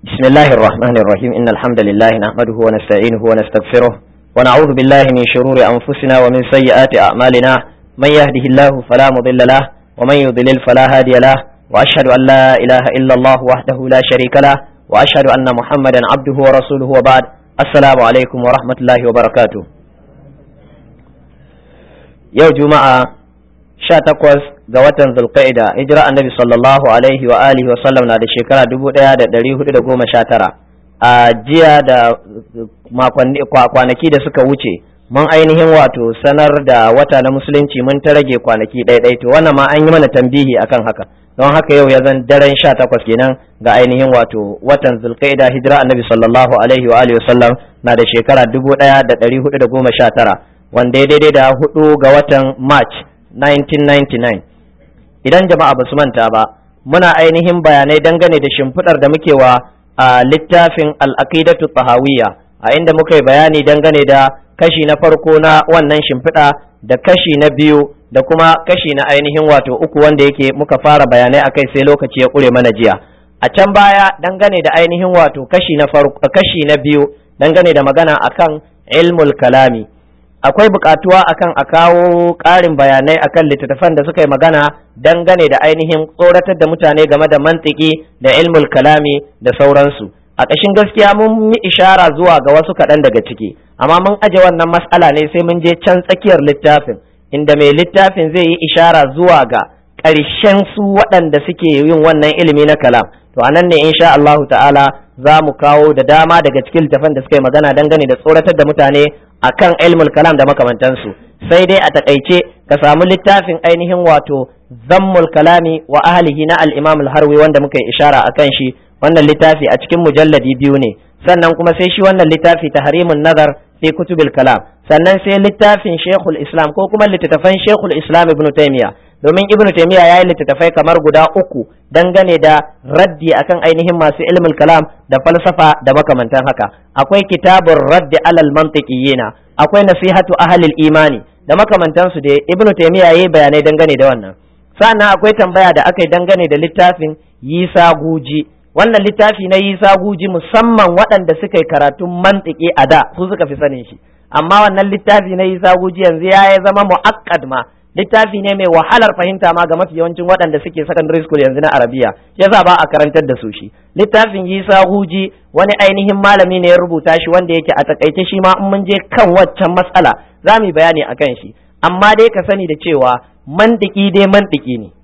بسم الله الرحمن الرحيم إن الحمد لله نحمده ونستعينه ونستغفره ونعوذ بالله من شرور أنفسنا ومن سيئات أعمالنا من يهده الله فلا مضل له ومن يضلل فلا هادي له وأشهد أن لا إله إلا الله وحده لا شريك له وأشهد أن محمدا عبده ورسوله وبعد السلام عليكم ورحمة الله وبركاته يوم جمعة sha takwas ga watan zulqa'ida hijira annabi sallallahu alaihi wa alihi wa sallam na da shekara dubu ɗaya da ɗari hudu da goma sha tara a jiya da kwanaki da suka wuce mun ainihin wato sanar da wata na musulunci mun ta rage kwanaki ɗaiɗai to wannan ma an yi mana tambihi akan haka don haka yau ya zan daren sha takwas kenan ga ainihin wato watan zulqa'ida hijira annabi sallallahu alaihi wa alihi wa sallam na da shekara dubu ɗaya da ɗari hudu da goma sha tara wanda ya daidai da hudu ga watan march 1999 idan jama'a ba su manta ba muna ainihin bayanai dangane da shimfiɗar da muke wa a littafin al'aqidatu tahawiyya a inda muka yi bayani dangane da kashi na farko na wannan shimfiɗa da kashi na biyu da kuma kashi na ainihin wato uku wanda yake muka fara bayanai akai sai lokaci ya ƙure mana jiya a can baya dangane da ainihin wato kashi na farko kashi na biyu dangane da magana akan ilmul kalami akwai bukatuwa akan a kawo ƙarin bayanai akan littattafan da suka yi magana dangane da ainihin tsoratar da mutane game da mantiki da ilmul kalami da sauransu a ƙashin gaskiya mun yi ishara zuwa ga wasu kaɗan daga ciki amma mun aje wannan mas'ala ne sai mun je can tsakiyar littafin inda mai littafin zai yi ishara zuwa ga ƙarshen su waɗanda suke yin wannan ilimi na kalam to anan ne insha Allahu ta'ala za mu kawo da dama daga cikin littafan da suka yi magana dangane da tsoratar da mutane akan ilmul kalam da makamantansu sai dai a takaice ka samu littafin ainihin wato zammul kalami wa ahlihi na al-imam al-harwi wanda muka yi ishara akan shi wannan littafi a cikin mujalladi biyu ne sannan kuma sai shi wannan littafi tahrimun nazar fi kutubil kalam sannan sai littafin shekul islam ko kuma littattafan shekul islam ibnu taymiya domin ibnu taymiya ya yi littattafai kamar guda uku dangane da raddi akan ainihin masu ilmul kalam da falsafa da makamantan haka akwai kitabun raddi alal mantiqiyina akwai nasihatu ahlil imani da makamantansu da ibnu taymiya yayi bayanai dangane da wannan sannan akwai tambaya da aka yi dangane da littafin yisa guji wannan littafi na yisa guji musamman waɗanda suka yi karatun mantiki a da su suka fi sanin shi amma wannan littafi na yisa guji yanzu ya zama mu'akkad ma littafi ne mai wahalar fahimta ma ga mafi yawancin waɗanda suke secondary school yanzu na arabiya yasa ba a karantar da su shi littafin yisa huji wani ainihin malami ne ya rubuta shi wanda yake a takaice shi ma in mun je kan waccan matsala za mu yi bayani akan shi amma dai ka sani da cewa mantiki dai mantiki ne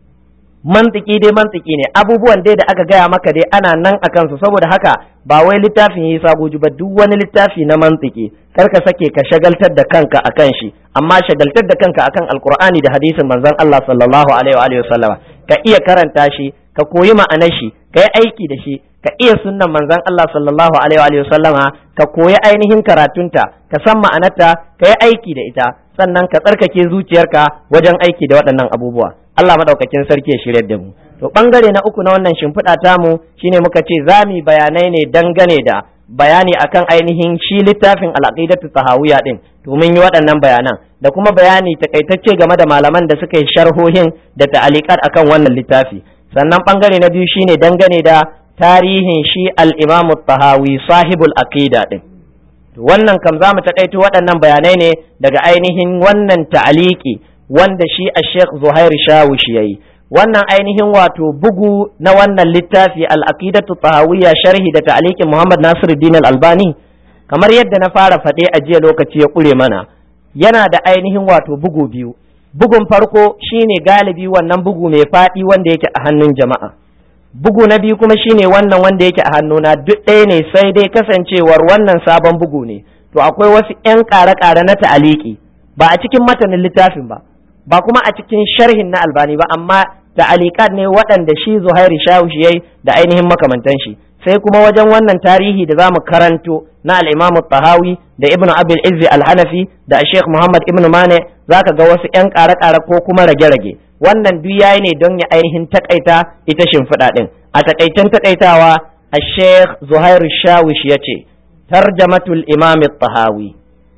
mantiki dai mantiki ne abubuwan dai da aka gaya maka dai ana nan a kansu saboda haka ba wai littafin yi sagoji ba duk wani littafi na mantiki kar ka sake ka shagaltar da kanka akan shi amma shagaltar da kanka akan alkur'ani da hadisin manzon Allah sallallahu alaihi wa sallama ka iya karanta shi ka koyi ma'anar shi ka yi aiki da shi ka iya sunnan manzon Allah sallallahu alaihi wa sallama ka koyi ainihin karatunta ka san ma'anarta ka yi aiki da ita sannan ka tsarkake zuciyarka wajen aiki da waɗannan abubuwa Allah madaukakin sarki ya shirya da mu to bangare na uku na wannan shimfiɗa tamu shine muka ce za mu bayanai ne dangane da bayani akan ainihin shi littafin al'aqidatu tahawiyya din to mun yi waɗannan bayanan da kuma bayani takaitacce game da malaman da suka yi sharhohin da ta'aliqat akan wannan littafi sannan bangare na biyu shine dangane da tarihin shi al-Imam tahawi sahibul aqida din to wannan kam za mu takaito waɗannan bayanai ne daga ainihin wannan ta'aliki wanda shi a Sheikh Zuhair Shawush yayi wannan ainihin wato bugu na wannan littafi al-aqidatu tahawiyya sharhi da ta'liqin Muhammad Nasiruddin al-Albani kamar yadda na fara faɗe a jiya lokaci ya ƙure mana yana da ainihin wato bugu biyu bugun farko shine galibi wannan bugu mai faɗi wanda yake a hannun jama'a bugu na biyu kuma shine wannan wanda yake a hannuna duk ɗaya ne sai dai kasancewar wannan sabon bugu ne to akwai wasu 'yan ƙare-ƙare na ta'aliki ba a cikin matanin littafin ba ba kuma a cikin sharhin na albani ba amma ta'alikat ne waɗanda shi zuhairi shawush yayi da ainihin makamantan shi sai kuma wajen wannan tarihi da zamu karanto na al-imam tahawi da ibnu abil izzi al-hanafi da sheikh muhammad ibnu mane zaka ga wasu yan ƙare-ƙare ko kuma rage-rage wannan duk yayi ne don ya ainihin takaita ita shimfiɗa din a takaitan takaitawa a sheikh zuhairu shawish ya ce tarjamatul imam tahawi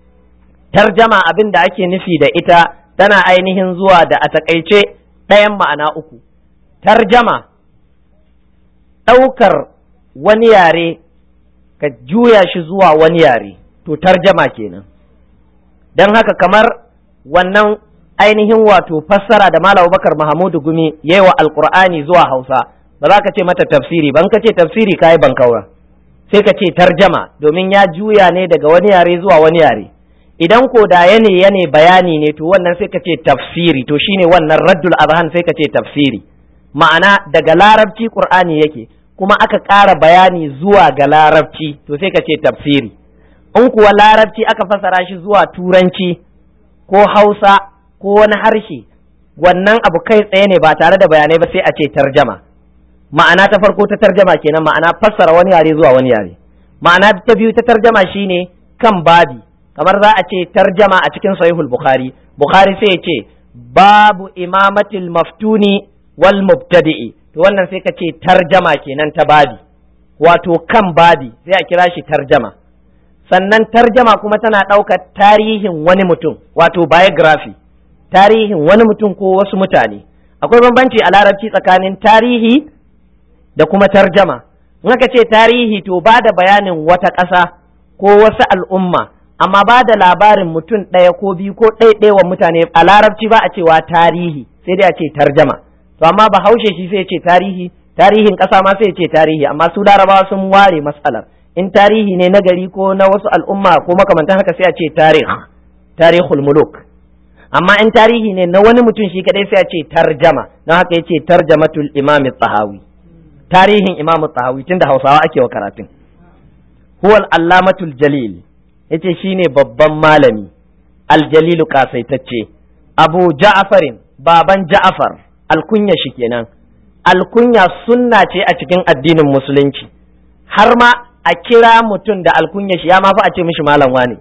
tarjama abin da ake nufi da ita tana ainihin zuwa da a takaice ɗayan ma'ana uku tarjama ɗaukar wani yare ka juya shi zuwa wani yare to tarjama kenan don haka kamar wannan ainihin wato fassara da Malam Bakar Mahamudu Gumi yayi wa Alƙur'ani zuwa Hausa ba za ka ce mata tafsiri ban ka ce tafsiri kai ban kaura sai ka ce tarjama domin ya juya ne daga wani yare zuwa wani yare idan ko da yane yane bayani ne to wannan sai ka ce tafsiri to shine wannan raddul azhan sai ka ce tafsiri ma'ana daga larabci qur'ani yake kuma aka ƙara bayani zuwa ga larabci to sai ka ce tafsiri in kuwa larabci aka fasara shi zuwa turanci ko hausa ko wani harshe wannan abu kai tsaye ne ba tare da bayanai ba sai a ce tarjama ma'ana ta farko ta tarjama kenan ma'ana fassara wani yare zuwa wani yare ma'ana ta biyu ta tarjama shine kan babi kamar za a ce tarjama a cikin sahihul bukhari bukhari sai ya ce babu imamatil maftuni wal mubtadi'i to wannan sai ka ce tarjama kenan ta babi wato kan babi sai a kira shi tarjama sannan tarjama kuma tana ɗaukar tarihin wani mutum wato biography tarihin wani mutum ko wasu mutane akwai bambanci a larabci tsakanin tarihi da kuma tarjama in aka ce tarihi to ba da bayanin wata ƙasa ko wasu al'umma amma ba da labarin mutum ɗaya ko biyu ko ɗaiɗaiwa mutane a larabci ba a cewa tarihi sai dai a ce tarjama to amma bahaushe shi sai ce tarihi tarihin ƙasa ma sai ce tarihi amma su larabawa sun ware matsalar in tarihi ne na gari ko na wasu al'umma ko makamantan haka sai a ce tarih tarihul muluk amma in tarihi ne na wani mutum shi kadai sai a ce tarjama don haka yace tarjamatul imam tahawi tarihin imam tahawi tunda hausawa ake wa karatun huwal allamatul jalil yace shine babban malami aljalilu kasaitacce abu ja'farin baban ja'far alkunya shi kenan alkunya sunna ce a cikin addinin musulunci har ma a kira mutum da alkunya shi ya ma fa a ce mishi malam wane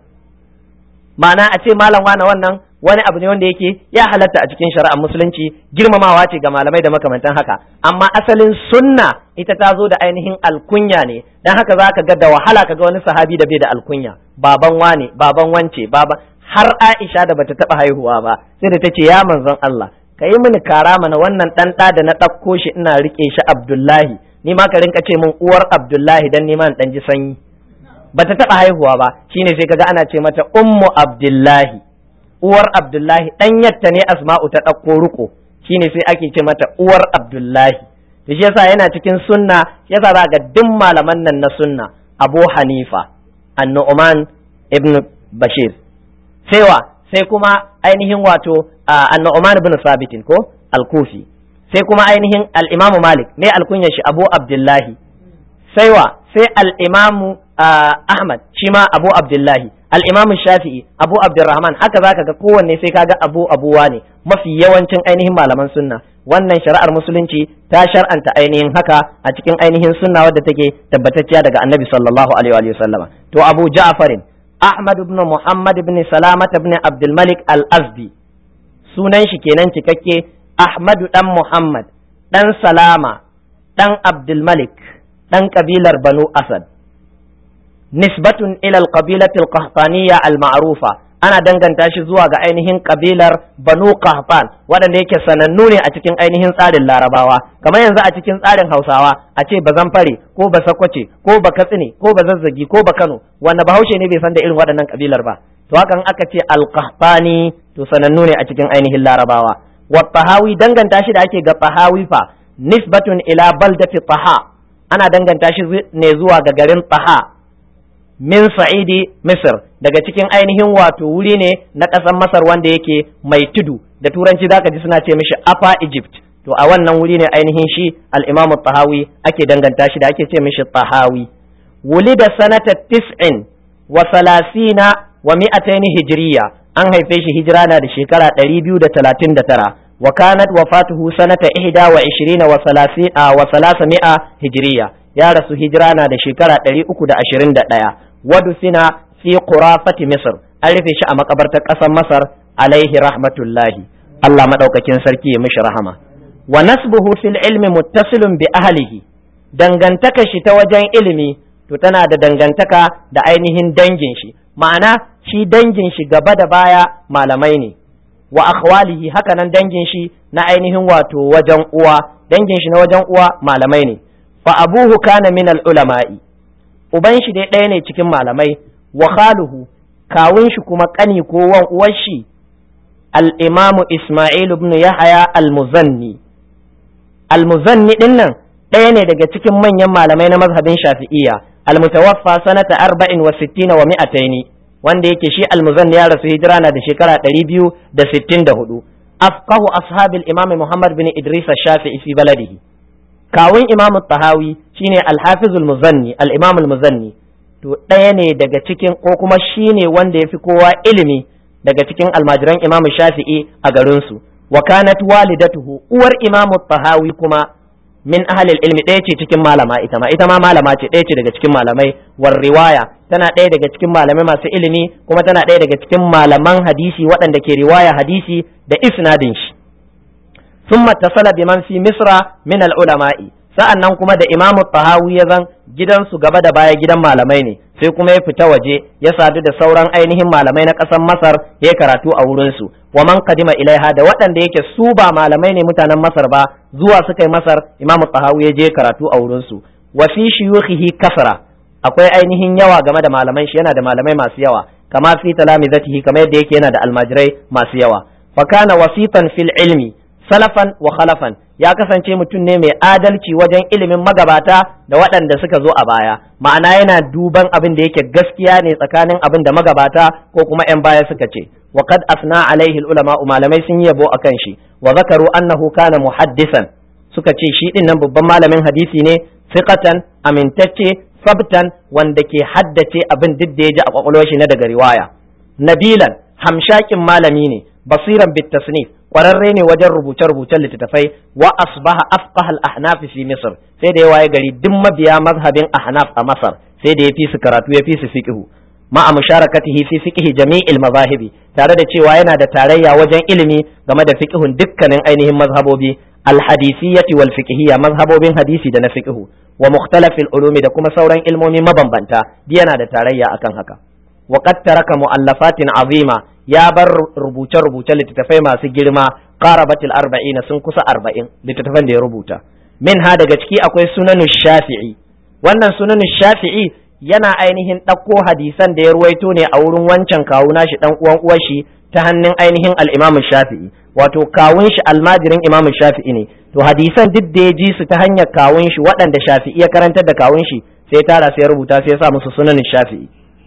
ma'ana a ce malam wane wannan wani abu ne wanda yake ya halatta a cikin shari'ar musulunci girmamawa ce ga malamai da makamantan haka amma asalin sunna ita ta zo da ainihin alkunya ne dan haka za ka ga da wahala ka ga wani sahabi da bai da alkunya baban wane baban wance baban har Aisha da bata taba haihuwa ba sai da tace ya manzon Allah ka yi mini kara mana wannan dan da da na ɗauko shi ina rike shi Abdullahi ni ma ka rinka ce min uwar Abdullahi dan ni ma in dan ji sanyi bata taba haihuwa ba shine sai kaga ana ce mata ummu Abdullahi uwar Abdullahi dan yatta ne Asma'u ta ɗauko ruko shine sai ake ce mata uwar Abdullahi to shi yasa yana cikin sunna yasa za ga duk malaman nan na sunna Abu Hanifa An-Nu'man ibn Bashir sai wa sai kuma ainihin wato An-Nu'man ibn Sabitin ko Al-Kufi sai kuma ainihin Al-Imam Malik ne alkunyar shi Abu Abdullahi sai wa sai Al-Imam Ahmad shi ma Abu Abdullahi Al-Imam Shafi'i Abu Abdurrahman haka zaka ga kowanne sai kaga Abu Abuwa ne mafi yawancin ainihin malaman sunna wannan shari'ar musulunci ta shar'anta ainihin haka a cikin ainihin sunna wadda take tabbatacciya daga Annabi sallallahu alaihi wa sallama to Abu Ja'farin Ahmad ibn Muhammad ibn Salamat ibn Abdul Malik Al-Azdi sunan shi kenan cikakke Ahmadu dan Muhammad dan Salama dan Abdul Malik dan kabilar Banu Asad nisbatun ila al-qabilati al-qahtaniyya al-ma'rufa ana danganta shi zuwa ga ainihin kabilar Banu Qahtan waɗanda yake sanannu ne a cikin ainihin tsarin Larabawa kamar yanzu a cikin tsarin Hausawa a ce bazan fare ko ba sakwace ko ba katsine ko ba zazzagi ko ba Kano wanda Bahaushe ne bai san da irin waɗannan kabilar ba to hakan aka ce al-Qahtani to sanannu ne a cikin ainihin Larabawa wa Tahawi danganta shi da ake ga Tahawi fa nisbatun ila baldati Taha ana danganta shi ne zuwa ga garin Taha min sa'idi Misr daga cikin ainihin wato wuri ne na ƙasar Masar wanda yake mai tudu da turanci zaka ji suna ce mishi Upper Egypt to a wannan wuri ne ainihin shi al-Imam Tahawi ake danganta shi da ake ce mishi Tahawi wulida sanata tis'in wa salasina wa mi'ataini hijriya an haife shi hijira na da shekara 239 wa kanat wafatuhu sanata ihda wa ishirina wa salasina wa salasami'a hijriya ya rasu hijira na da shekara 321 wadufina fi qurafati misr an rufe shi a makabartar ƙasar masar alaihi rahmatullahi Allah madaukakin sarki ya mishi rahama wa nasbuhu fil ilmi muttasilun bi ahlihi dangantaka shi ta wajen ilimi to tana da dangantaka da ainihin dangin shi ma'ana shi dangin shi gaba da baya malamai ne wa akhwalihi haka nan dangin shi na ainihin wato wajen uwa dangin shi na wajen uwa malamai ne fa abuhu kana min al-ulama'i uban shi dai ɗaya ne cikin malamai wa khaluhu kawun shi kuma kani ko wan uwar shi al-imam Isma'il ibn Yahya al-Muzanni al-Muzanni din nan ɗaya ne daga cikin manyan malamai na mazhabin Shafi'iyya al-mutawaffa sanata 64 wa mi'ataini wanda yake shi al-Muzanni ya rasu hijira na da shekara 264 afqahu ashabil imam Muhammad bin Idris ash-Shafi'i fi baladihi kawun imam tahawi shine al-hafiz al-muzanni al-imam al-muzanni to ɗaya ne daga cikin ko kuma shine wanda yafi kowa ilimi daga cikin almajiran imam shafi'i a garin su wa kanat walidatuhu uwar imam tahawi kuma min ahli ilmi ɗaya ce cikin malama ita ma ita ma malama ce ɗaya ce daga cikin malamai war riwaya tana ɗaya daga cikin malamai masu ilimi kuma tana ɗaya daga cikin malaman hadisi waɗanda ke riwaya hadisi da isnadin shi ثم اتصل بمن في مصر من العلماء sa'annan kuma da Imam Tahawi ya zan gidansu gaba da baya gidan malamai ne sai kuma ya fita waje ya sadu da sauran ainihin malamai na ƙasar Masar ya karatu a wurin su wa man qadima ilaiha da waɗanda yake su ba malamai ne mutanen Masar ba zuwa suka yi Masar Imam Tahawi ya je karatu a wurin su wa fi shuyukhihi kasra akwai ainihin yawa game da malaman shi yana da malamai masu yawa kama fi talamizatihi kamar yadda yake yana da almajirai masu yawa fa kana wasifan fil ilmi salafan wa khalafan ya kasance mutum ne mai adalci wajen ilimin magabata da waɗanda suka zo a baya ma'ana yana duban abin da yake gaskiya ne tsakanin abin da magabata ko kuma 'yan baya suka ce wa qad asna alaihi ulama malamai sun yi yabo akan shi wa zakaru annahu kana muhaddisan suka ce shi din nan babban malamin hadisi ne siqatan amintacce sabtan wanda ke haddace abin duk da ya ji a kwakwalwar shi na daga riwaya nabilan hamshakin malami ne basiran bit tasnif kwararre ne wajen rubuce-rubucen littattafai wa asbaha afqahal ahnaf fi misr sai da ya waye gari duk mabiya mazhabin ahnaf a masar sai da ya fi su karatu ya fi su fiqhu ma'a musharakatihi fi fiqhi jami'il mazahibi tare da cewa yana da tarayya wajen ilimi game da fiqhun dukkanin ainihin mazhabobi alhadisiyyati wal fiqhiyya mazhabobin hadisi da na fiqhu wa mukhtalafil ulumi da kuma sauran ilmomi mabambanta yana da tarayya akan haka wa qad taraka mu'allafatin azima ya bar rubuce-rubuce littattafai masu girma qarabatil arba'ina sun kusa arba'in littattafan da ya rubuta min ha daga ciki akwai sunanu shafi'i wannan sunanu shafi'i yana ainihin ɗauko hadisan da ya ruwaito ne a wurin wancan kawu nashi dan uwan uwar shi ta hannun ainihin al-imam shafi'i wato kawun shi almajirin imam shafi'i ne to hadisan duk da ya ji su ta hanyar kawun shi waɗanda shafi'i ya karantar da kawun shi sai tara sai ya rubuta sai ya sa musu sunanin shafi'i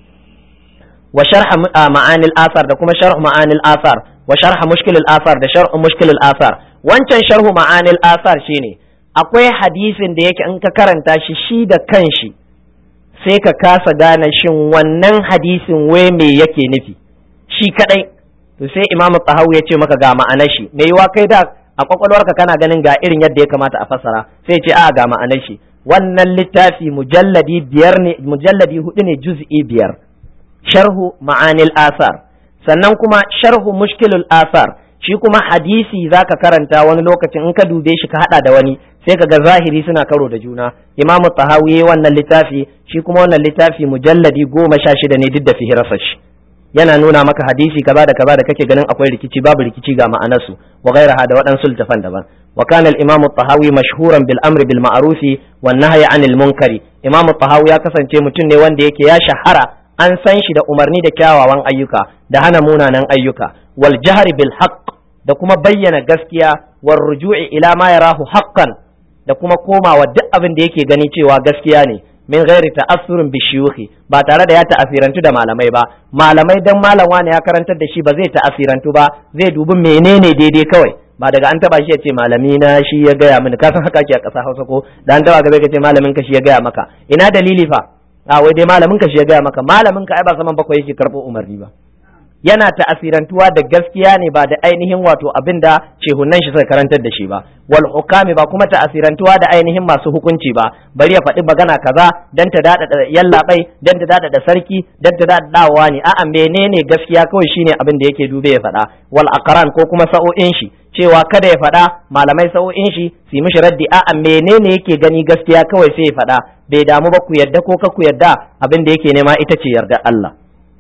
wa sharh ma'anil asar da kuma sharh ma'anil asar wa sharh mushkilil asar da sharh mushkilil asar wancan sharhu ma'anil asar shine akwai hadisin da yake in ka karanta shi shi da kanshi sai ka kasa gane shin wannan hadisin wai me yake nufi shi kadai to sai imamu tahawu ya ce maka ga ma'anar shi me yiwa kai da a kwakwalwarka kana ganin ga irin yadda ya kamata a fassara sai ce a ga ma'anar shi wannan littafi mujalladi biyar ne mujalladi hudu ne juz'i biyar sharhu ma'anil asar sannan kuma sharhu mushkilul asar shi kuma hadisi zaka karanta wani lokacin in ka dube shi ka hada da wani sai ka ga zahiri suna karo da juna imamu tahawi wannan littafi shi kuma wannan littafi mujalladi goma sha shida ne duk da fihirarsa shi yana nuna maka hadisi kaza da kaza da kake ganin akwai rikici babu rikici ga ma'anarsu wa ghairaha da waɗansu littafan daban wa kana al-imam tahawi mashhuran bil amri bil ma'rufi wan nahyi anil munkari imam tahawi ya kasance mutum ne wanda yake ya shahara an san shi da umarni da kyawawan ayyuka da hana munanan ayyuka wal jahri bil haqq da kuma bayyana gaskiya war ruju'i ila ma yarahu haqqan da kuma komawa duk abin da yake gani cewa gaskiya ne min ghairi ta'assurin bi shuyukhi ba tare da ya ta'asirantu da malamai ba malamai dan malam wani ya karantar da shi ba zai ta'asirantu ba zai dubi menene daidai kawai ba daga an taba shi ya ce malami na shi ya gaya mini ka san haka ke a ƙasa Hausa ko da an taba gaba ka ce malamin ka shi ya gaya maka ina dalili fa a wai dai malamin ka shi ya gaya maka malamin ka ai ba saman bakwai yake karɓo umarni ba yana ta'asirantuwa da gaskiya ne ba da ainihin wato abin da shehunan shi suka karantar da shi ba wal hukami ba kuma ta'asirantuwa da ainihin masu hukunci ba bari ya faɗi magana kaza dan ta dada da yallabai dan ta dada da sarki dan ta dada dawowa ne a'a menene gaskiya kawai shine abin da yake dube ya faɗa wal aqran ko kuma sa'o'in shi cewa kada ya faɗa malamai sa'o'in shi su mishi raddi a'a menene yake gani gaskiya kawai sai ya faɗa bai damu ba ku yadda ko ka ku yadda abin da yake nema ita ce yarda Allah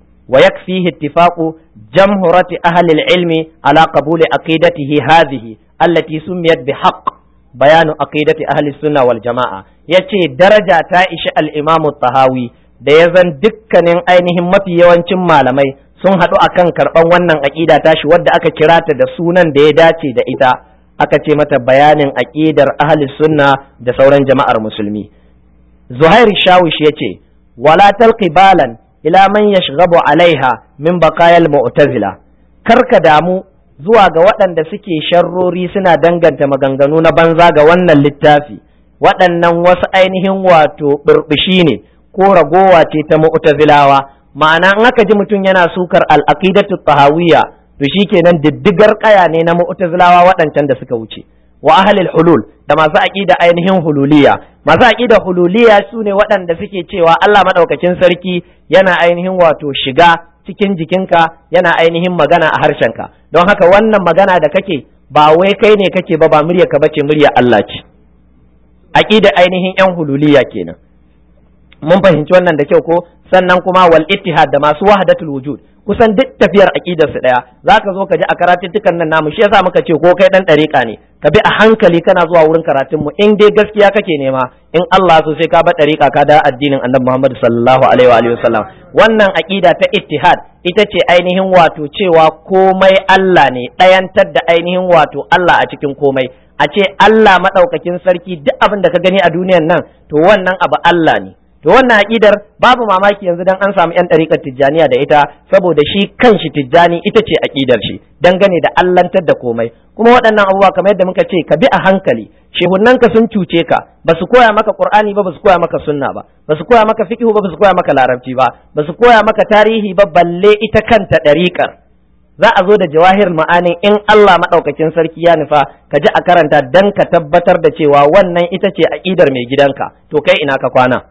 ويكفيه اتفاق جمهرة أهل العلم على قبول عقيدته هذه التي سميت بحق bayanu aqidati ahli sunna wal jama'a yace daraja ta ishi al-imamu tahawi da ya zan dukkanin ainihin mafi yawancin malamai sun haɗu akan karɓan wannan aƙida tashi wadda aka kira ta da sunan da ya dace da ita aka ce mata bayanin aƙidar ahli sunna da sauran jama'ar musulmi zuhair shawish ya ce wala talqi balan ila man yashghabu alaiha min baqayal mu'tazila karka damu zuwa ga waɗanda suke sharrori suna danganta maganganu na banza ga wannan littafi waɗannan wasu ainihin wato burbushi ne ko ragowa ce ta mu'tazilawa ma'ana in aka ji mutum yana sukar al-aqidatu tahawiyya to shikenan diddigar kaya ne na mu'tazilawa waɗancan da suka wuce wa ahlil hulul da masu aqida ainihin hululiya masu aqida hululiya su ne waɗanda suke cewa Allah madaukakin sarki yana ainihin wato shiga cikin jikinka yana ainihin magana a harshenka don haka wannan magana da kake ba wai kai ne kake ba ba murya ka bace murya Allah ce aqida ainihin yan hululiya kenan mun fahimci wannan da kyau ko sannan kuma wal ittihad da masu wahdatul wujud kusan duk tafiyar aqidar su daya zaka zo ka ji a karatuttukan nan namu shi yasa muka ce ko kai dan dariƙa ne ka bi a hankali kana zuwa wurin karatun mu in dai gaskiya kake nema in Allah so sai ka ba dariƙa ka da addinin Annabi Muhammad sallallahu alaihi wa alihi wasallam wannan aqida ta ittihad ita ce ainihin wato cewa komai Allah ne ɗayantar da ainihin wato Allah a cikin komai a ce Allah madaukakin sarki duk abin da ka gani a duniyan nan to wannan abu Allah ne to wannan aƙidar babu mamaki yanzu dan an samu yan ɗariƙar tijjaniya da ita saboda shi kanshi tijjani ita ce aƙidar shi dangane da allantar da komai kuma waɗannan abubuwa kamar yadda muka ce ka bi a hankali ka sun cuce ka ba su koya maka qur'ani ba ba su koya maka sunna ba ba su koya maka fiqh ba ba su koya maka larabci ba ba su koya maka tarihi ba balle ita kanta ɗariƙar za a zo da jawahir ma'anin in Allah maɗaukakin sarki ya nufa ka ji a karanta dan ka tabbatar da cewa wannan ita ce aƙidar mai gidanka to kai ina ka kwana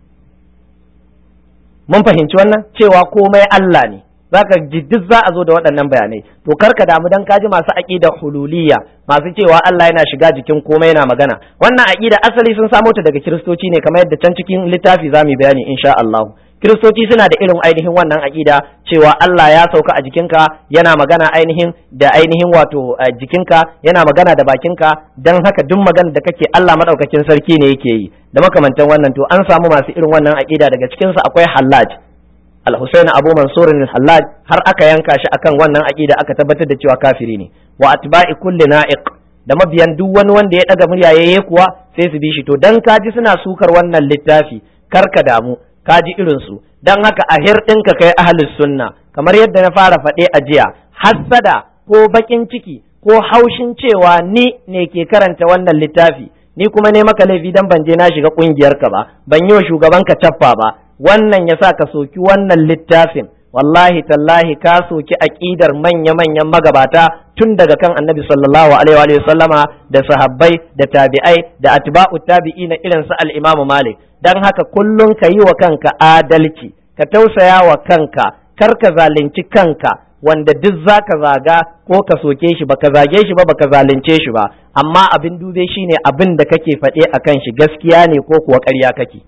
mun fahimci wannan cewa komai Allah ne zaka ji duk za a zo da waɗannan bayanai to karka damu dan kaji masu aqida hululiyya masu cewa Allah yana shiga jikin komai yana magana wannan aqida asali sun samo ta daga kiristoci ne kamar yadda can cikin littafi zamu bayani insha Allah kiristoci suna da irin ainihin wannan aƙida cewa Allah ya sauka a jikinka yana magana ainihin da ainihin wato jikinka yana magana da bakinka don haka duk magana da kake Allah madaukakin sarki ne yake yi da makamantan wannan to an samu masu irin wannan aƙida daga cikinsu akwai Hallaj Al-Husayn Abu Mansur Hallaj har aka yanka shi akan wannan aƙida aka tabbatar da cewa kafiri ne wa atba'i kulli na'iq da mabiyan duk wani wanda ya daga murya yayi kuwa sai su bi shi to dan kaji suna sukar wannan littafi karka damu ka ji irinsu don haka a hirɗinka kai ahalus sunna kamar yadda na fara faɗe a jiya hassada ko baƙin ciki ko haushin cewa ni ne ke karanta wannan littafi ni kuma ne maka laifi dan ban je na shiga ƙungiyarka ba ban yi wa shugaban ka cappa ba wannan yasa ka soki wannan littafin wallahi tallahi ka soki aƙidar manya-manyan magabata tun daga kan annabi sallallahu alaihi wa sallama da sahabbai da tabi'ai da atba'u tabi'ina irin su al-imamu malik don haka kullum ka yi wa kanka adalci ka tausaya wa kanka kar ka zalunci kanka wanda duk za ka zaga ko ka soke shi ba ka zage shi ba ba ka zalunce shi ba amma abin dube shi ne abin da kake faɗe a kan shi gaskiya ne ko kuwa ƙarya kake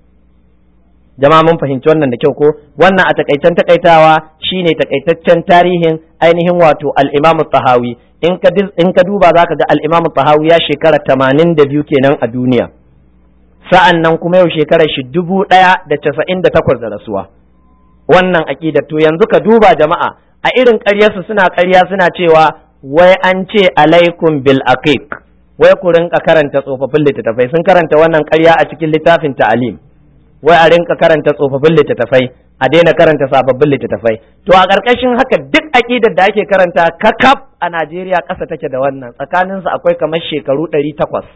jama'a mun fahimci wannan da kyau ko wannan a takaicen takaitawa shine takaitaccen tarihin ainihin wato al-Imam tahawi in ka in ka duba zaka ga al-Imam tahawi ya shekara 82 kenan a duniya sa'an nan kuma yau shekarar shi dubu ɗaya da casa'in da takwas da rasuwa wannan aƙidar to yanzu ka duba jama'a a irin ƙaryarsu suna ƙarya suna cewa wai an ce alaikum bil aqiq wai ku rinka karanta tsofaffin littattafai sun karanta wannan ƙarya a cikin littafin ta'alim wai a rinka karanta tsofaffin littattafai a daina karanta sababbin littattafai to a ƙarƙashin haka duk aƙidar da ake karanta kakaf a Najeriya ƙasa take da wannan tsakaninsu akwai kamar shekaru ɗari takwas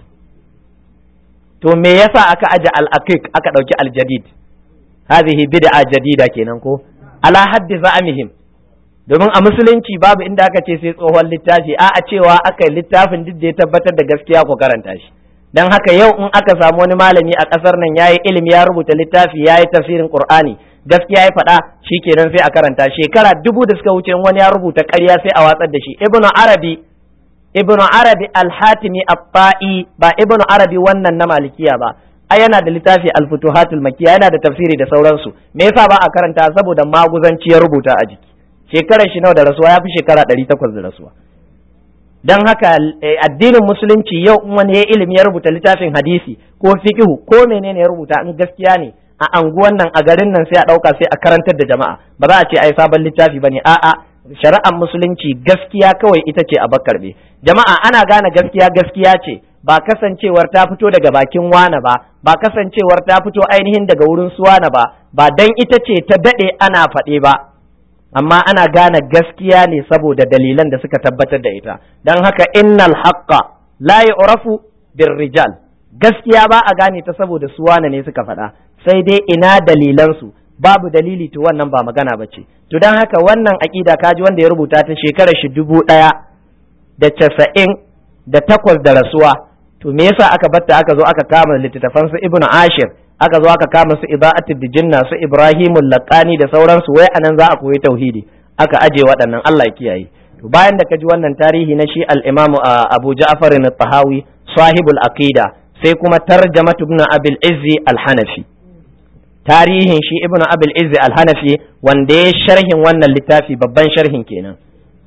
to me yasa aka aje al-aqiq aka dauki al-jadid hadhihi bid'a jadida kenan ko ala haddi za'amihim domin a musulunci babu inda aka ce sai tsohon littafi a a cewa aka yi littafin duk da ya tabbatar da gaskiya ko karanta shi dan haka yau in aka samu wani malami a kasar nan yayi ilimi ya rubuta littafi yayi tafsirin qur'ani gaskiya ya faɗa shikenan sai a karanta shekara dubu da suka wuce wani ya rubuta ƙarya sai a watsar da shi ibnu arabi ibnu arabi al-hatimi at-ta'i ba ibnu arabi wannan na malikiya ba ai yana da littafi al-futuhatul makkiya yana da tafsiri da sauransu me yasa ba a karanta saboda maguzanci ya rubuta a jiki shekarar shi nawa da rasuwa ya fi shekara ɗari takwas da rasuwa don haka addinin musulunci yau in wani ya ilimi ya rubuta littafin hadisi ko fiqhu ko menene ya rubuta in gaskiya ne a anguwan nan a garin nan sai a ɗauka sai a karantar da jama'a ba za a ce ai sabon littafi bane a'a shari'ar musulunci gaskiya kawai ita ce a bakarbe jama'a ana gane gaskiya gaskiya ce ba kasancewar ta fito daga bakin wana ba ba kasancewar ta fito ainihin daga wurin suwana ba ba dan ita ce ta daɗe ana faɗe ba amma ana gane gaskiya ne saboda dalilan da suka tabbatar da ita don haka innal haqqa la yu'rafu bir rijal gaskiya ba a gane ta saboda su wane ne suka faɗa sai dai ina dalilan su babu dalili to wannan ba magana ba ce to don haka wannan aƙida kaji wanda ya rubuta ta shekarar shi dubu ɗaya da casa'in da takwas da rasuwa to me yasa aka batta aka zo aka kama littattafan su ibnu ashir aka zo aka kama su ibaatul dijinna su ibrahimul laqani da sauransu wai anan za a koyi tauhidi aka aje waɗannan Allah ya kiyaye to bayan da kaji wannan tarihi na shi al-imam Abu Ja'far al-Tahawi sahibul aqida sai kuma tarjamatu ibn Abil Izzi al-Hanafi tarihin shi ibn Abil Izzi al-Hanafi wanda ya sharhin wannan littafi babban sharhin kenan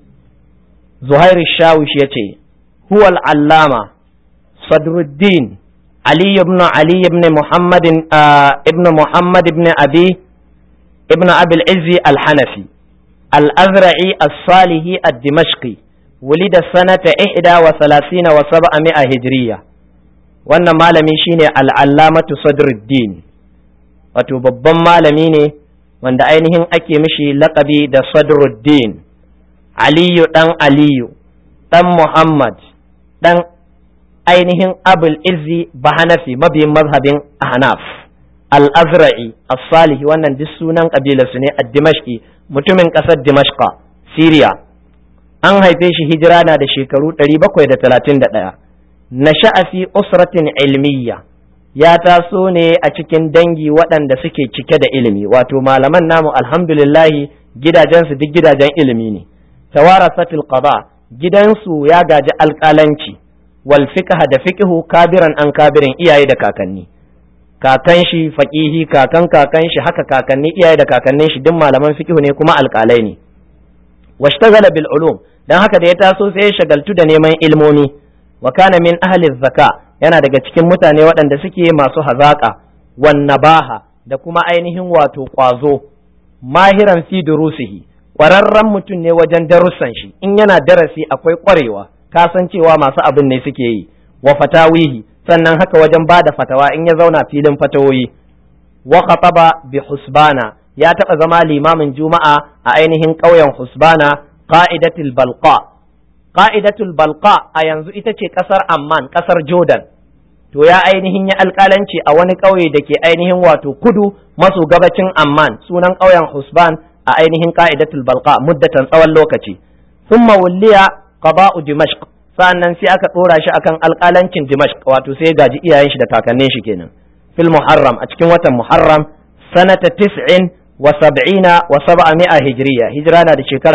Zuhair Shawish yace huwa al-allama Sadruddin علي بن علي بن محمد آه ابن محمد بن أبي ابن أبي العز الحنفي الأزرعي الصالحي الدمشقي ولد سنة إحدى وثلاثين وسبعمائة هجرية wannan malami shine al'allamatu sadruddin wato babban malami ne wanda ainihin ake mishi laƙabi da sadruddin aliyu ɗan aliyu ɗan muhammad ɗan ainihin abul izzi bahanafi mabiyin mazhabin ahnaf al-azra'i as-salihi wannan duk sunan kabilarsu ne a dimashqi mutumin ƙasar dimashqa syria an haife shi hijira na da shekaru 731 nasha'a fi usratin ilmiya ya taso ne a cikin dangi waɗanda suke cike da ilimi wato malaman namu alhamdulillahi gidajensu duk gidajen ilimi ne tawarasatul qada gidansu ya gaji alƙalanci wal fiqha da fiqhu kabiran an kabirin iyaye da kakanni kakan shi faqihi kakan kakan shi haka kakanni iyaye da kakannin shi duk malaman fiqhu ne kuma alƙalai ne washtagala bil ulum dan haka da ya taso sai ya shagaltu da neman ilmomi wa kana min ahli zaka yana daga cikin mutane waɗanda suke masu hazaka wan nabaha da kuma ainihin wato kwazo mahiran fi durusihi ƙwararren mutum ne wajen darussan shi in yana darasi akwai ƙwarewa kasancewa masu abin ne suke yi wa fatawihi sannan haka wajen ba da fatawa in ya zauna filin fatawoyi wa khataba bi husbana ya taɓa zama limamin juma'a a ainihin ƙauyen husbana qa'idatul balqa qa'idatul balqa a yanzu ita ce ƙasar amman ƙasar jordan to ya ainihin ya alƙalanci a wani ƙauye da ke ainihin wato kudu maso gabacin amman sunan ƙauyen husban a ainihin qa'idatul balqa muddatan tsawon lokaci thumma wulliya qada'u dimashq sannan sai aka dora shi akan alƙalancin dimashq wato sai gaji iyayen shi da kakannin shi kenan fil muharram a cikin watan muharram sanata tis'in wa sab'ina wa sab'ami'a hijriya hijira na da shekara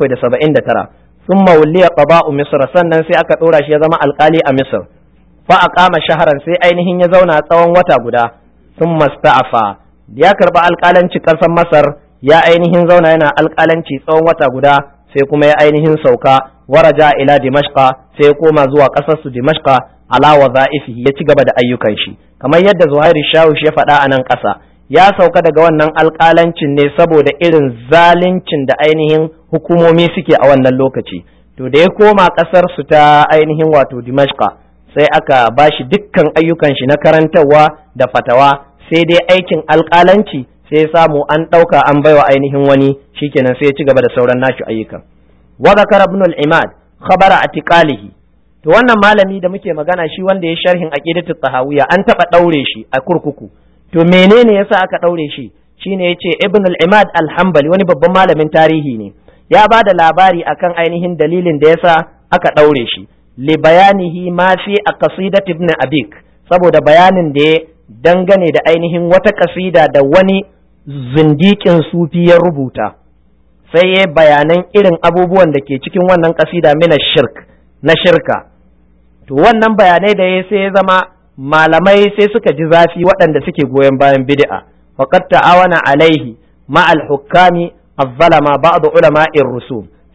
779 thumma wulliya qada'u misr sannan sai aka dora shi ya zama alƙali a misr fa aqama shaharan sai ainihin ya zauna tsawon wata guda thumma sta'afa ya karba alƙalanci ƙasar masar ya ainihin zauna yana alƙalanci tsawon wata guda sai kuma ya ainihin sauka waraja ila dimashqa sai ya koma zuwa ƙasar su dimashqa ala wadha'ifihi ya ci gaba da ayyukan shi kamar yadda Zuhairu Shawush ya faɗa a nan ƙasa ya sauka daga wannan alƙalancin ne saboda irin zaluncin da ainihin hukumomi suke a wannan lokaci to da ya koma ƙasar su ta ainihin wato dimashqa sai aka bashi dukkan ayyukan shi na karantarwa da fatawa sai dai aikin alƙalanci sai samu an ɗauka an baiwa ainihin wani shikenan sai ya ci gaba da sauran nashi ayyukan wa zakara ibn al-imad khabara atiqalihi to wannan malami da muke magana shi wanda ya sharhin aqidatu tahawiyya an taba daure shi a kurkuku to menene yasa aka daure shi shine yace ibn al-imad al-hanbali wani babban malamin tarihi ne ya ba da labari akan ainihin dalilin da yasa aka daure shi li bayanihi ma fi aqsidat ibn abik saboda bayanin da ya dangane da ainihin wata kasida da wani zindikin sufi ya rubuta sai ya bayanan irin abubuwan da ke cikin wannan kasida mina shirk na shirka to wannan bayanai da ya sai ya zama malamai sai suka ji zafi waɗanda suke goyon bayan bid'a faqad ta'awana alaihi ma al-hukami az-zalama ba'd ulama'ir rusum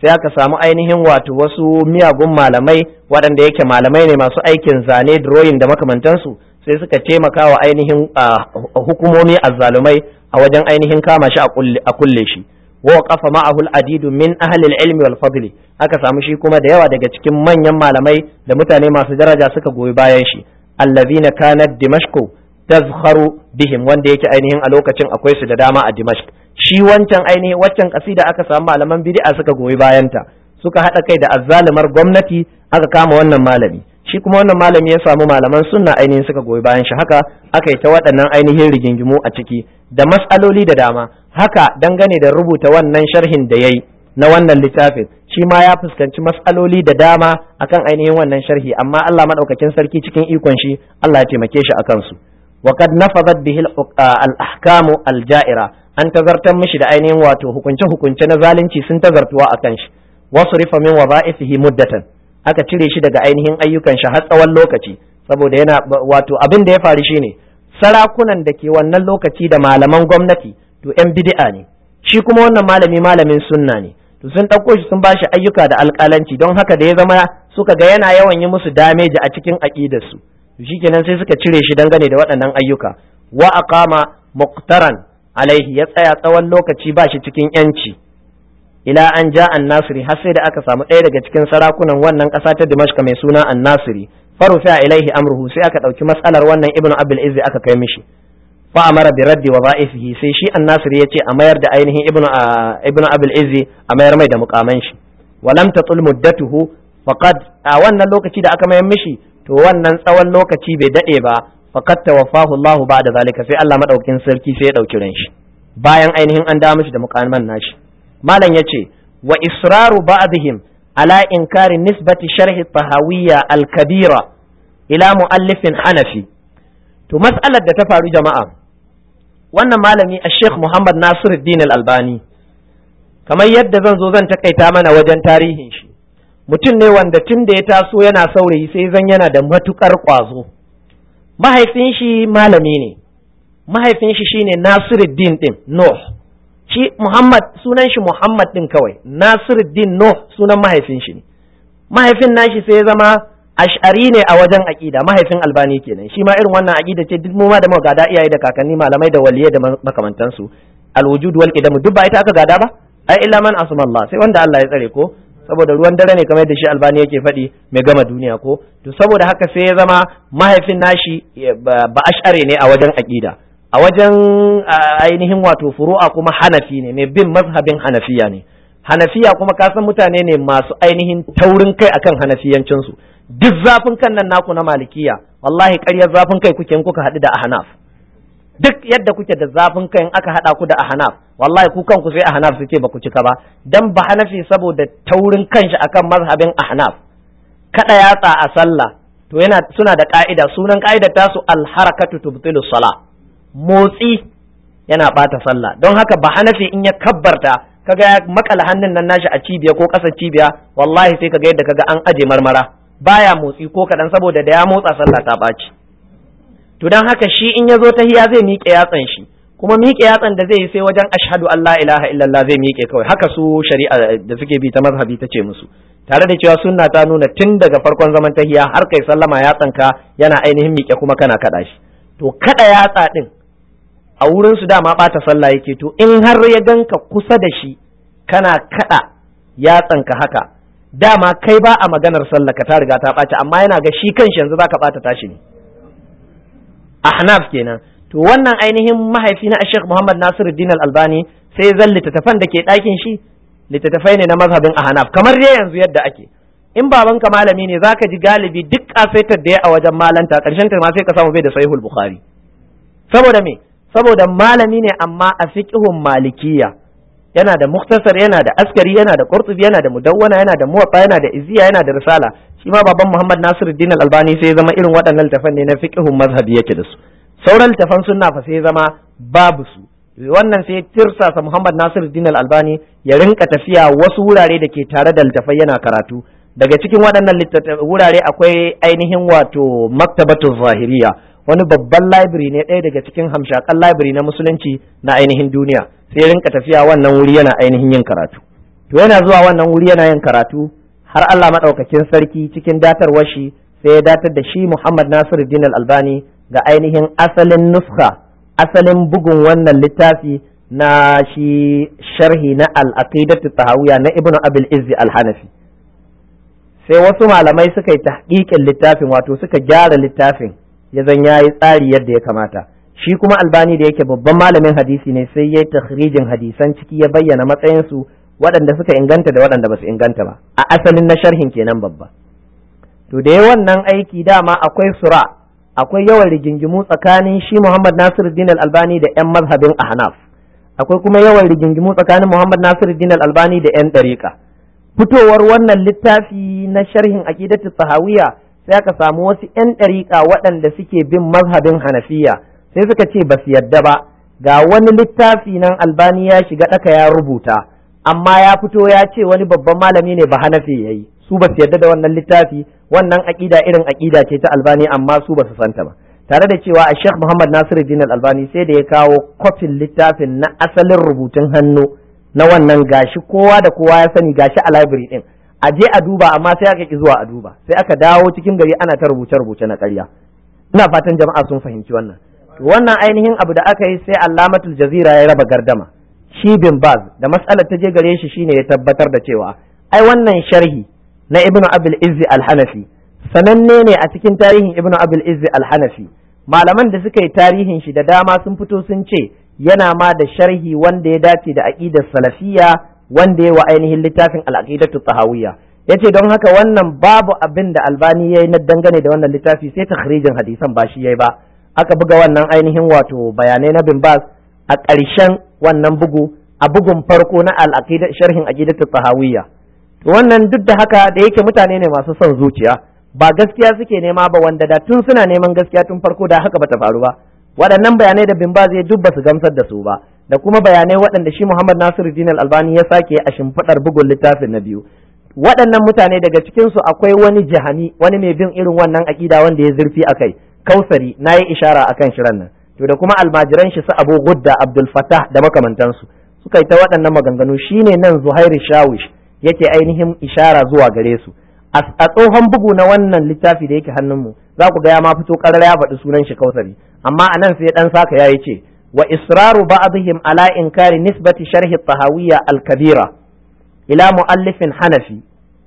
sai aka samu ainihin wato wasu miyagun malamai waɗanda yake malamai ne masu aikin zane drawing da makamantansu sai suka taimaka wa ainihin hukumomi azzalumai a wajen ainihin kama shi a kulle shi wa qafa ma'ahu al-adidu min ahli al-ilmi wal fadli aka samu shi kuma da yawa daga cikin manyan malamai da mutane masu daraja suka goyi bayan shi allazina kanat dimashqu tazkharu bihim wanda yake ainihin a lokacin akwai su da dama a dimashq shi wancan ainihin waccan kasida aka samu malaman bid'a suka goyi bayanta suka hada kai da azzalumar gwamnati aka kama wannan malami shi kuma wannan malami ya samu malaman sunna ainihin suka goyi bayan shi haka aka yi ta waɗannan ainihin rigingimu a ciki da matsaloli da dama haka dangane da rubuta wannan sharhin da yayi na wannan littafin shi ma ya fuskanci matsaloli da dama akan ainihin wannan sharhi amma Allah madaukakin sarki cikin ikon shi Allah ya taimake shi akan su wa qad nafadat bihi al-ahkamu al-ja'ira an tazartar mishi da ainihin wato hukunce hukunce na zalunci sun tazartuwa akan shi wasu rifa min wadha'ifihi muddatan aka cire shi daga ainihin ayyukan shi har tsawon lokaci saboda yana wato abin da ya faru shine sarakunan da ke wannan lokaci da malaman gwamnati to yan bid'a ne shi kuma wannan malami malamin sunna ne to sun ɗauko shi sun bashi ayyuka da alƙalanci don haka da ya zama suka ga yana yawan yi musu dameji a cikin aƙidarsu to shikenan sai suka cire shi dangane da waɗannan ayyuka wa aqama muqtaran alaihi ya tsaya tsawon lokaci ba shi cikin yanci ila an ja an nasiri har sai da aka samu ɗaya daga cikin sarakunan wannan ƙasa ta dimashka mai suna an nasiri farufa ilaihi amruhu sai aka ɗauki matsalar wannan ibnu abul izzi aka kai mishi fa amara bi raddi wa za'ifihi sai shi an nasiri ya ce a mayar da ainihin ibnu ibnu abul izzi a mayar mai da mukaman shi walam tatul muddatuhu faqad a wannan lokaci da aka mayar mishi to wannan tsawon lokaci bai dade ba faqad tawaffahu Allah ba'da zalika sai Allah madaukin sarki sai ya dauki ran shi bayan ainihin an da mishi da mukaman nashi malam ya ce wa israru ba'dihim ala inkari nisbati sharhi tahawiyya al-kabira ila muallifin hanafi to mas'alar da ta faru jama'a wannan malami a sheikh muhammad nasiruddin al-albani kamar yadda zan zo zan takaita mana wajen tarihin shi mutum ne wanda tun da ya taso yana saurayi sai zan yana da matukar kwazo mahaifin shi malami ne mahaifin shi shine nasiruddin din nuh shi Muhammad sunan shi Muhammad din kawai Nasiruddin Nuh sunan mahaifin shi ne mahaifin nashi sai ya zama ash'ari ne a wajen aqida mahaifin albani kenan shi ma irin wannan aqida ce duk mu ma da muka gada iyaye da kakanni malamai da waliyai da makamantansu alwujud wal qidam duk ba ita aka gada ba ai illa man asma Allah sai wanda Allah ya tsare ko saboda ruwan dare ne kamar yadda shi albani yake faɗi mai gama duniya ko to saboda haka sai ya zama mahaifin nashi ba ash'ari ne a wajen aqida a wajen ainihin wato furu'a kuma hanafi ne mai bin mazhabin hanafiya ne hanafiya kuma ka san mutane ne masu ainihin taurin kai akan hanafiyancinsu duk zafin kan nan naku na malikiya wallahi ƙaryar zafin kai kuke in kuka haɗu da ahnaf duk yadda kuke da zafin kai in aka haɗa ku da ahnaf wallahi ku kanku sai ahnaf su ce ba ku cika ba dan ba hanafi saboda taurin kanshi akan mazhabin ahnaf kada yatsa a sallah to yana suna da ka'ida sunan ka'idar tasu al-harakatu tubtilu salah motsi yana bata sallah don haka ba hanafi in ya kabbarta kaga ya makala hannun nan nashi a cibiya ko ƙasar cibiya wallahi sai kaga yadda kaga an aje marmara baya motsi ko kaɗan saboda da ya motsa sallah ta ɓaci to don haka shi in ya zo ta hiya zai miƙe yatsan shi kuma miƙe yatsan da zai yi sai wajen ashhadu an la ilaha illallah zai miƙe kawai haka su shari'a da suke bi ta mazhabi ta ce musu tare da cewa sunna ta nuna tun daga farkon zaman tahiya har kai sallama yatsanka yana ainihin miƙe kuma kana kaɗa shi to kaɗa yatsa ɗin a wurin su dama ɓata sallah yake to in har ya ganka kusa da shi kana kaɗa yatsanka haka dama kai ba a maganar sallah ka ta riga ta ɓaci amma yana ga shi kanshi yanzu zaka ɓata tashi ne ahnaf kenan to wannan ainihin mahaifi na Sheikh Muhammad Nasiruddin Al-Albani sai zan littattafan da ke ɗakin shi littattafai ne na mazhabin ahnaf kamar dai yanzu yadda ake in babanka malami ne zaka ji galibi duk kasaitar da ya a wajen malanta karshen ta ma sai ka samu bai da sahihul bukhari saboda me saboda malami ne amma a fiqhun malikiya yana da muktasar yana da askari yana da qurtubi yana da mudawwana yana da muwatta yana da iziya yana da risala shi ma baban Muhammad Nasiruddin Al-Albani sai ya zama irin waɗannan littafan ne na fiqhun mazhabi yake da su sauran littafan sunna fa sai ya zama babu su wannan sai tirsasa Muhammad Nasiruddin Al-Albani ya rinka tafiya wasu wurare da ke tare da littafai yana karatu daga cikin waɗannan wurare akwai ainihin wato maktabatu zahiriya wani babban library ne ɗaya daga cikin hamshakan library na musulunci na ainihin duniya sai rinka tafiya wannan wuri yana ainihin yin karatu to yana zuwa wannan wuri yana yin karatu har Allah madaukakin sarki cikin datarwar shi sai ya datar da shi Muhammad Nasiruddin Al-Albani ga ainihin asalin nuska asalin bugun wannan littafi na shi sharhi na al-aqidatu tahawiyya na Ibn Abil Izzi Al-Hanafi sai wasu malamai suka yi tahqiqin littafin wato suka gyara littafin ya zan yayi tsari yadda ya kamata shi kuma albani da yake babban malamin hadisi ne sai ya yi takhrijin hadisan ciki ya bayyana matsayinsu waɗanda suka inganta da waɗanda ba su inganta ba a asalin na sharhin kenan babba to da wannan aiki dama akwai sura akwai yawan rigingimu tsakanin shi Muhammad Nasiruddin Al-Albani da ƴan mazhabin Ahnaf akwai kuma yawan rigingimu tsakanin Muhammad Nasiruddin Al-Albani da ƴan ɗariƙa fitowar wannan littafi na sharhin aqidatu sahawiyya sai aka samu wasu ƴan ɗariƙa waɗanda suke bin mazhabin Hanafiya sai suka ce ba su yadda ba ga wani littafi nan Albani ya shiga ɗaka ya rubuta amma ya fito ya ce wani babban malami ne ba Hanafi yayi su ba su yadda da wannan littafi wannan aƙida irin aƙida ce ta Albani amma su ba su santa ba tare da cewa a Sheikh Muhammad Nasiruddin Al-Albani sai da ya kawo kwafin littafin na asalin rubutun hannu na wannan gashi kowa da kowa ya sani gashi a library din a je a duba amma sai aka ki zuwa a duba sai aka dawo cikin gari ana ta rubuce rubuce na ƙarya ina fatan jama'a sun fahimci wannan wannan ainihin abu da aka yi sai Allamatul Jazira ya raba gardama shi bin Baz da mas'alar ta je gare shi shine ya tabbatar da cewa ai wannan sharhi na Ibn Abil Izzi Al-Hanafi sananne ne a cikin tarihin Ibn Abil Izzi Al-Hanafi malaman da suka yi tarihin shi da dama sun fito sun ce yana ma da sharhi wanda ya dace da aqidar salafiyya wanda ya wa ainihin littafin al-aqidatu tahawiyya yace don haka wannan babu abin da albani yayi na dangane da wannan littafi sai takhrijin hadisan ba shi yayi ba aka buga wannan ainihin wato bayanai na bin bas a ƙarshen wannan bugu a bugun farko na al-aqidah sharhin aqidatu tahawiyya to wannan duk da haka da yake mutane ne masu son zuciya ba gaskiya suke nema ba wanda da tun suna neman gaskiya tun farko da haka bata faru ba waɗannan bayanai da bin baz ya duk basu gamsar da su ba da kuma bayanai waɗanda shi Muhammad Nasiruddin Al-Albani ya sake a shimfiɗar bugun littafin na biyu waɗannan mutane daga cikin su akwai wani jahani wani mai bin irin wannan aƙida wanda ya zurfi akai kausari na yi ishara akan shirin nan to da kuma almajiran shi su Abu Gudda Abdul Fattah da makamantansu suka yi ta waɗannan maganganu shine nan Zuhairu Shawish yake ainihin ishara zuwa gare su a tsohon bugu na wannan littafi da yake hannunmu za ku ga ya ma fito karar ya faɗi sunan shi kausari amma anan sai dan saka yayi ce wa israru ba'dihim ala inkari nisbati sharhi tahawiyya al-kabira ila muallifin hanafi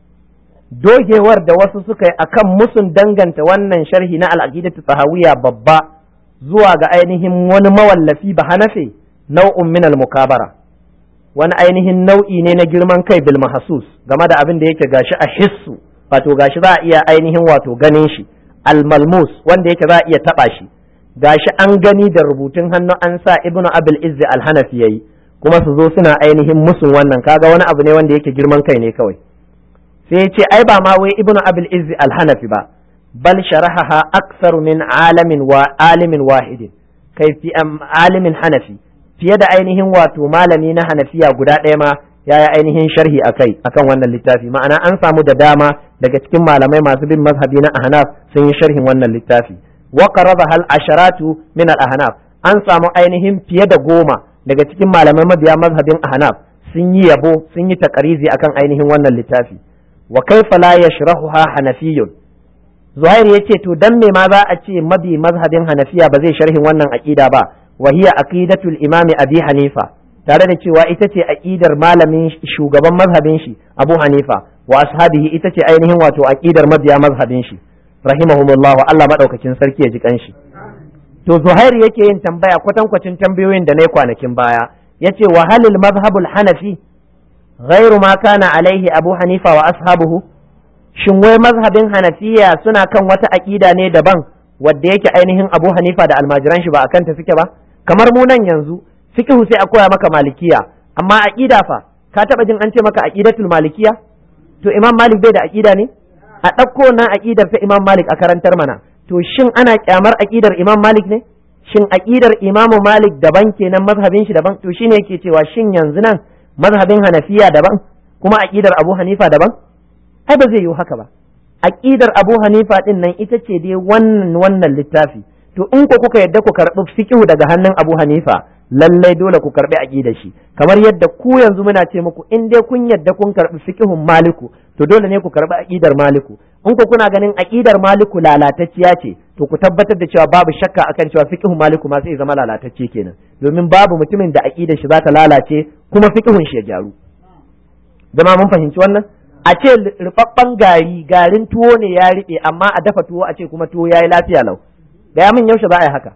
dogewar da wasu suka yi akan musun danganta wannan sharhi na al-aqidatu tahawiyya babba zuwa ga ainihin wani mawallafi ba hanafi nau'un min al-mukabara wani ainihin nau'i ne na girman kai bil mahsus game da abin da yake gashi a hissu wato gashi za a iya ainihin wato ganin shi al-malmus wanda yake za a iya taba shi gashi an gani da rubutun hannu an sa ibnu abul izzi al-hanafi yayi kuma su zo suna ainihin musun wannan kaga wani abu ne wanda yake girman kai ne kawai sai ce ai ba ma wai ibnu abul izzi al-hanafi ba bal sharahaha akthar min alamin wa alimin wahidin kai fi alimin hanafi fiye da ainihin wato malami na hanafiya guda ɗaya ma ya yi ainihin sharhi a kai akan wannan littafi ma'ana an samu da dama daga cikin malamai masu bin mazhabi na ahnaf sun yi sharhin wannan littafi wa qaraba hal asharatu min al ahnaf an samu ainihin fiye da goma daga cikin malamai mabiya mazhabin ahnaf sun yi yabo sun yi takarizi akan ainihin wannan littafi wa kaifa la yashrahuha hanafiyyun zuhair yace to dan me ma za a ce mabi mazhabin hanafiya ba zai sharhin wannan aqida ba wa hiya aqidatul imami abi hanifa tare da cewa ita ce aqidar malamin shugaban mazhabin shi abu hanifa wa ashabihi ita ce ainihin wato aqidar mabiya mazhabin shi rahimahumullahu Allah madaukakin sarki ya ji kanshi to zuhair yake yin tambaya kwatankwacin tambayoyin da na yi kwanakin baya yace wa halil mazhabul hanafi ghairu ma kana alaihi abu hanifa wa ashabuhu shin wai mazhabin hanafiya suna kan wata aqida ne daban wadda yake ainihin abu hanifa da almajiran shi ba akan ta suke ba kamar mu nan yanzu fiqhu sai a koya maka malikiya amma aqida fa ka taba jin an ce maka aqidatul malikiya to imam malik bai da aqida ne a ɗauko nan aqidar ta imam malik a karantar mana to shin ana kyamar aqidar imam malik ne shin aqidar imam malik daban kenan mazhabin shi daban to shine yake cewa shin yanzu nan mazhabin hanafiya daban kuma aqidar abu hanifa daban ai ba zai yiwu haka ba aqidar abu hanifa din nan ita ce dai wannan wannan littafi to in ko kuka yadda ku karɓi fiqhu daga hannun abu hanifa lallai dole ku karbi aqidar shi kamar yadda ku yanzu muna ce muku in dai kun yadda kun karbi fiqhun maliku to dole ne ku karbi aqidar maliku in ku kuna ganin aqidar maliku lalatacciya ce to ku tabbatar da cewa babu shakka akan cewa fiqhun maliku ma sai zama lalatacce kenan domin babu mutumin da aqidar shi za ta lalace kuma fiqhun shi ya gyaru zama mun fahimci wannan a ce rubabban gari garin tuwo ne ya riɓe amma a dafa tuwo a ce kuma tuwo ya yi lafiya lau gaya min yaushe za a yi haka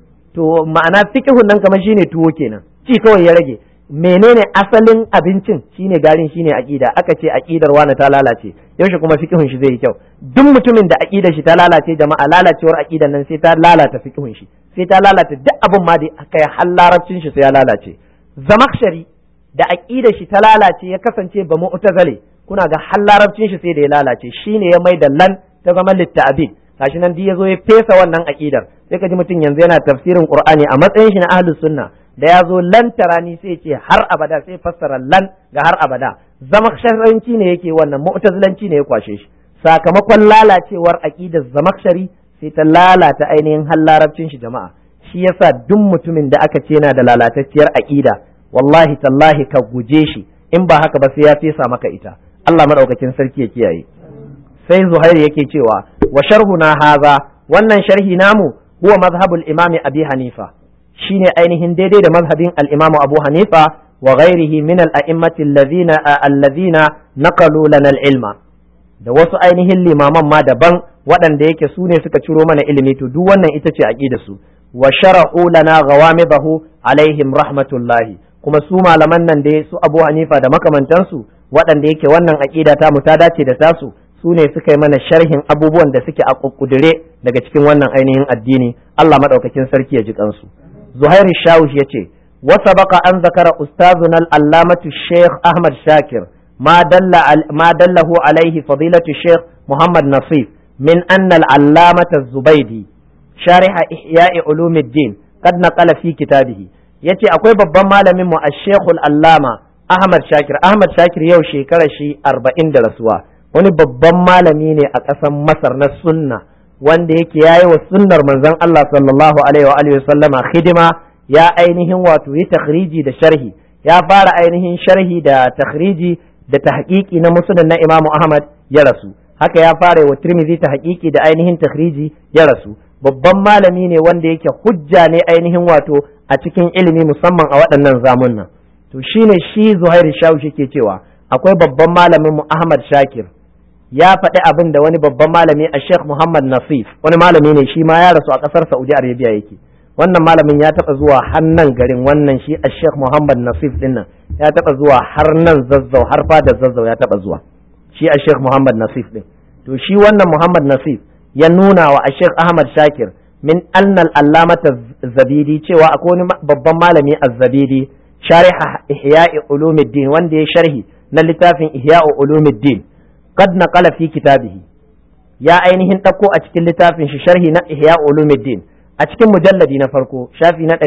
to ma'ana fiqhun nan kamar shine tuwo kenan ci kawai ya rage menene asalin abincin shine garin shine aqida aka ce aqidar wani ta lalace yaushe kuma fiqhun shi zai yi kyau duk mutumin da aqidar shi ta lalace jama'a lalacewar aqidar nan sai ta lalata fiqhun shi sai ta lalata duk abin ma da kai har larabcin shi sai ya lalace zamakshari da aqidar shi ta lalace ya kasance ba mu'tazale kuna ga har larabcin shi sai da ya lalace shine ya mai da lan ta zama litta'abid gashi nan duk yazo ya fesa wannan aqidar sai ka ji mutum yanzu yana tafsirin qur'ani a matsayin shi na ahlus sunna da ya zo lan tarani sai ce har abada sai fassara lan ga har abada zamakshariyanci ne yake wannan mu'tazilanci ne ya kwashe shi sakamakon lalacewar aqidar zamakshari sai ta lalata ainihin har larabcin shi jama'a shi yasa duk mutumin da aka ce yana da lalatacciyar aqida wallahi tallahi ka guje shi in ba haka ba sai ya fesa maka ita Allah madaukakin sarki ya kiyaye sai Zuhair yake cewa wa sharhuna haza wannan sharhi namu huwa mazhabul imami Abi Hanifa shine ainihin daidai da mazhabin al-Imam Abu Hanifa wa ghairihi min al-a'immati alladhina alladhina naqalu lana al-ilma da wasu ainihin limaman ma daban waɗanda yake su ne suka ciro mana ilimi to duk wannan ita ce aqidar su wa shara'u lana ghawamidahu alaihim rahmatullahi kuma su malaman nan da su Abu Hanifa da makamantansu waɗanda yake wannan aqida ta mu ta dace da tasu su ne suka yi mana sharhin abubuwan da suke a kukkudure daga cikin wannan ainihin addini Allah madaukakin sarki ya ji kansu Zuhair Shawush yace wa sabaqa an zakara ustazuna al-allamatu Sheikh Ahmad Shakir ma dalla ma dallahu alaihi fadilatu Sheikh Muhammad Nasif min anna al-allamata Zubaydi sharih ihya ulumuddin qad naqala fi kitabihi yace akwai babban malamin mu Sheikh al-allama Ahmad Shakir Ahmad Shakir yau shekara shi 40 da rasuwa wani babban malami ne a ƙasar Masar na sunna wanda yake yayi wa sunnar manzon Allah sallallahu alaihi wa alihi sallama hidima ya ainihin wato yi takhriji da sharhi ya fara ainihin sharhi da takhriji da tahqiqi na musnad na Imam Ahmad ya rasu haka ya fara wa Tirmidhi tahqiqi da ainihin takhriji ya rasu babban malami ne wanda yake hujja ne ainihin wato a cikin ilimi musamman a waɗannan zamunnan to shine shi Zuhair Shawshi ke cewa akwai babban malamin mu Ahmad Shakir ya faɗi abin da wani babban malami a Sheikh Muhammad Nasif wani malami ne shi ma ya rasu a ƙasar Saudi Arabia yake wannan malamin ya taɓa zuwa har nan garin wannan shi a Sheikh Muhammad Nasif din nan ya taɓa zuwa har nan zazzau har fadar zazzau ya taɓa zuwa shi a Sheikh Muhammad Nasif din to shi wannan Muhammad Nasif ya nuna wa a Sheikh Ahmad Shakir min annal allamata zabidi cewa akwai wani babban malami az-zabidi shariha ihya'i ulumuddin wanda ya sharhi na littafin ihya'u ulumuddin qad naqala fi kitabihi ya ainihin ɗauko a cikin littafin shi sharhi na ihya'u ulumuddin a cikin mujalladi na farko shafi na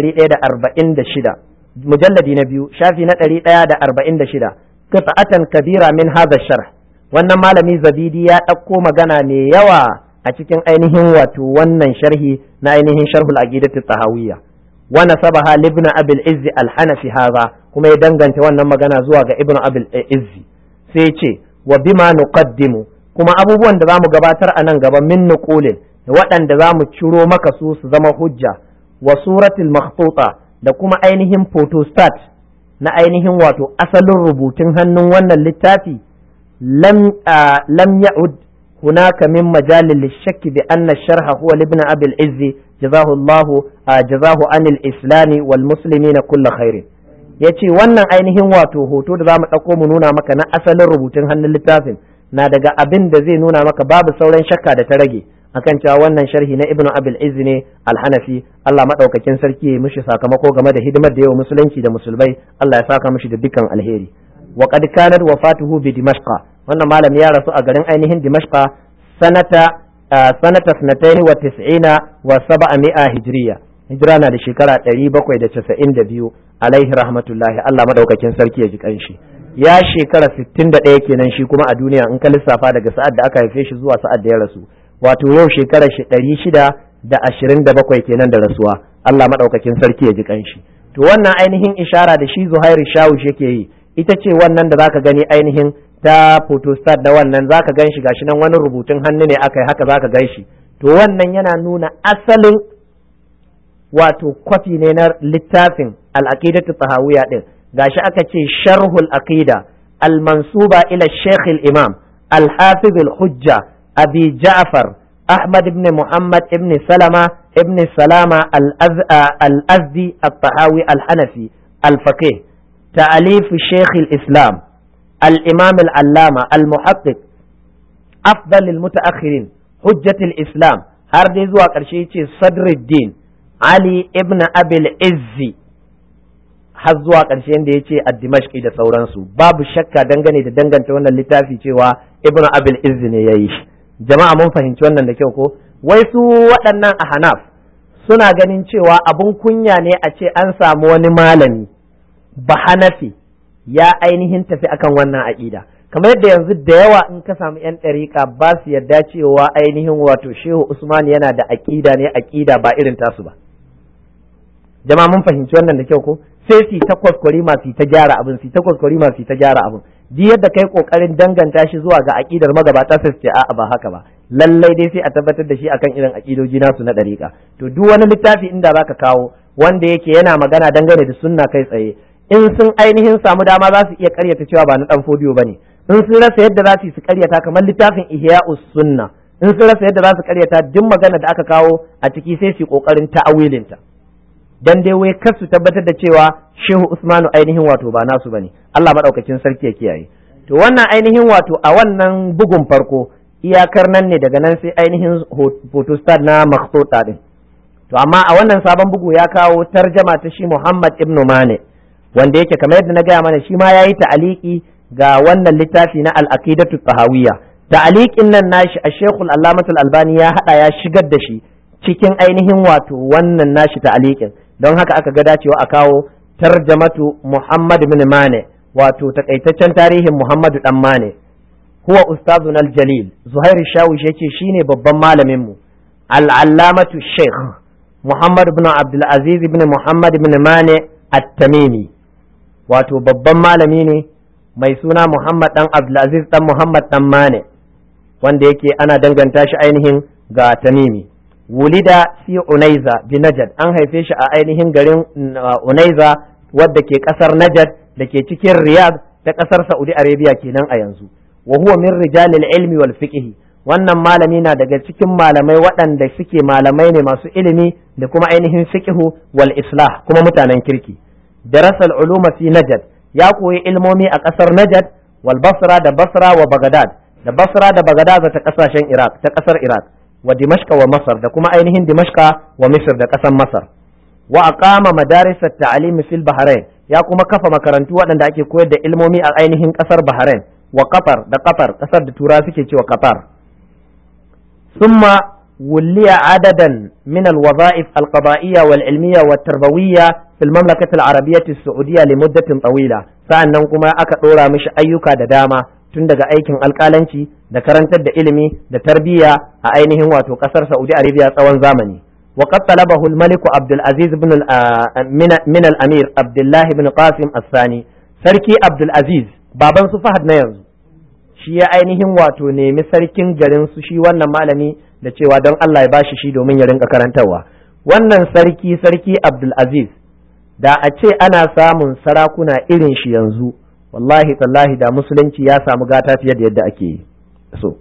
146 mujalladi na biyu shafi na 146 qita'atan kabira min hadha sharh wannan malami zabidi ya ɗauko magana mai yawa a cikin ainihin wato wannan sharhi na ainihin sharhul aqidati tahawiyya wa nasabaha li ibn abil izzi al hanafi hadha kuma ya danganta wannan magana zuwa ga ibn abil izzi sai ce wa bima nuqaddimu kuma abubuwan da zamu gabatar a nan gaba min nuqulin da waɗanda zamu ciro maka su su zama hujja wa suratul makhtuta da kuma ainihin photostat na ainihin wato asalin rubutun hannun wannan littafi lam lam ya'ud هناك من مجال للشك بأن الشرح هو لابن أبي العز جزاه الله جزاه عن الإسلام والمسلمين كل خير yace wannan ainihin wato hoto da zamu ɗauko mu nuna maka na asalin rubutun hannun littafin na daga abin da zai nuna maka babu sauran shakka da ta rage akan cewa wannan sharhi na ibnu abil izz ne alhanafi Allah madaukakin sarki ya mishi sakamako game da hidimar da yawa musulunci da musulmai Allah ya saka mishi da dukkan alheri wa qad kanat wafatuhu bi dimashqa wannan malami ya rasu a garin ainihin dimashqa sanata sanata sanatayn wa tis'ina wa sab'a hijriya hijira na da shekara 792 alaihi rahmatullahi Allah madaukakin sarki ya ji kanshi ya shekara 61 kenan shi kuma a duniya in ka lissafa daga sa'ad da aka haife shi zuwa sa'ad da ya rasu wato yau shekara shi 627 kenan da rasuwa Allah madaukakin sarki ya ji kanshi to wannan ainihin ishara da shi Zuhairu Shawush yake yi ita ce wannan da zaka gani ainihin ta photostat da wannan zaka gan shi gashi nan wani rubutun hannu ne aka yi haka zaka gan shi to wannan yana nuna asalin wato kwafi ne na littafin al-aqidatu tahawiyya din gashi aka ce sharhul aqida al-mansuba ila shaykh al-imam al-hafiz al-hujja abi ja'far ahmad ibn muhammad ibn salama ibn salama al-azdi al-tahawi al-hanafi al-faqih ta'alif shaykh al-islam al-imam al-allama al-muhaqqiq afdal al-mutaakhirin hujjat al-islam har dai zuwa ƙarshe yace sadruddin ali ibn abil izzi har zuwa ƙarshen da ya ce a dimashki da sauransu babu shakka dangane da danganta wannan littafi cewa ibnu abil izzi ne ya yi shi jama'a mun fahimci wannan da kyau ko wai su waɗannan a hanaf suna ganin cewa abun kunya ne a ce an samu wani malami ba hanafi ya ainihin tafi akan wannan aƙida kamar yadda yanzu da yawa in ka samu yan ɗariƙa ba su yarda cewa ainihin wato shehu usman yana da aƙida ne aƙida ba irin tasu ba jama'a mun fahimci wannan da kyau ko sai su ta kwaskwari masu ta gyara abin su ta kwaskwari masu ta gyara abin duk yadda kai kokarin danganta shi zuwa ga aqidar magabata sai su ce a'a ba haka ba lallai dai sai a tabbatar da shi akan irin aqidoji nasu na dariƙa to duk wani littafi inda zaka kawo wanda yake yana magana dangane da sunna kai tsaye in sun ainihin samu dama za su iya karyata cewa ba na dan fodiyo bane in sun rasa yadda za su su karyata kamar littafin ihya'us sunna in sun rasa yadda za su karyata duk magana da aka kawo a ciki sai su kokarin ta'awilinta dan dai wai kar su tabbatar da cewa Shehu Usmanu ainihin wato ba nasu bane Allah madaukakin sarki ya kiyaye to wannan ainihin wato a wannan bugun farko iyakar nan ne daga nan sai ainihin photostat na makhsuta din to amma a wannan sabon bugu ya kawo tarjama ta shi Muhammad ibn Mane wanda yake kamar yadda na gaya mana shi ma yayi ta'aliki ga wannan littafi na al-aqidatu tahawiyya ta'aliqin nan nashi a Sheikhul Allamatul Albani ya hada ya shigar da shi cikin ainihin wato wannan nashi ta'aliqin don haka aka ga dacewa a kawo tarjamatu Muhammad bin Mane wato takaitaccen tarihin Muhammadu dan Mane huwa ustazun al-jalil Zuhair Shawish yace shine babban malamin mu al-allamatu Sheikh Muhammad bin Abdul Aziz bin Muhammad bin Mane at-Tamimi wato babban malami ne mai suna Muhammad dan Abdul Aziz dan Muhammad dan Mane wanda yake ana danganta shi ainihin ga Tamimi wulida fi unaiza bi najad an haife shi a ainihin garin unaiza wadda ke kasar najad da ke cikin riyadh ta kasar saudi arabia kenan a yanzu wa huwa min rijalil ilmi wal fiqh wannan malami na daga cikin malamai waɗanda suke malamai ne masu ilimi da kuma ainihin fiqhu wal islah kuma mutanen kirki darasal uluma fi najad ya koyi ilmomi a kasar najad wal basra da basra wa bagdad da basra da bagdad ta kasashen iraq ta kasar iraq wa dimashqa wa masar da kuma ainihin dimashqa wa misr da ƙasar masar wa aqama madaris at-ta'lim fil bahrain ya kuma kafa makarantu waɗanda ake koyar da ilmomi a ainihin ƙasar bahrain wa qatar da qatar ƙasar da tura suke cewa qatar thumma ولي عددا من الوظائف القضائية والعلمية والتربوية في المملكة العربية السعودية لمدة طويلة sa'annan kuma aka ɗora mishi ayyuka da dama tun daga aikin alƙalanci da karantar da ilimi da tarbiyya a ainihin wato ƙasar Saudi Arabia tsawon zamani wa qad talabahu al-malik Abdul Aziz ibn min al-Amir Abdullah ibn Qasim As-Sani sarki Abdul Aziz baban su Fahad na yanzu shi ya ainihin wato nemi sarkin garin su shi wannan malami da cewa don Allah ya bashi shi domin ya rinka karantarwa wannan sarki sarki Abdul Aziz da a ce ana samun sarakuna irin shi yanzu wallahi tallahi da musulunci ya samu gata fiye da yadda ake so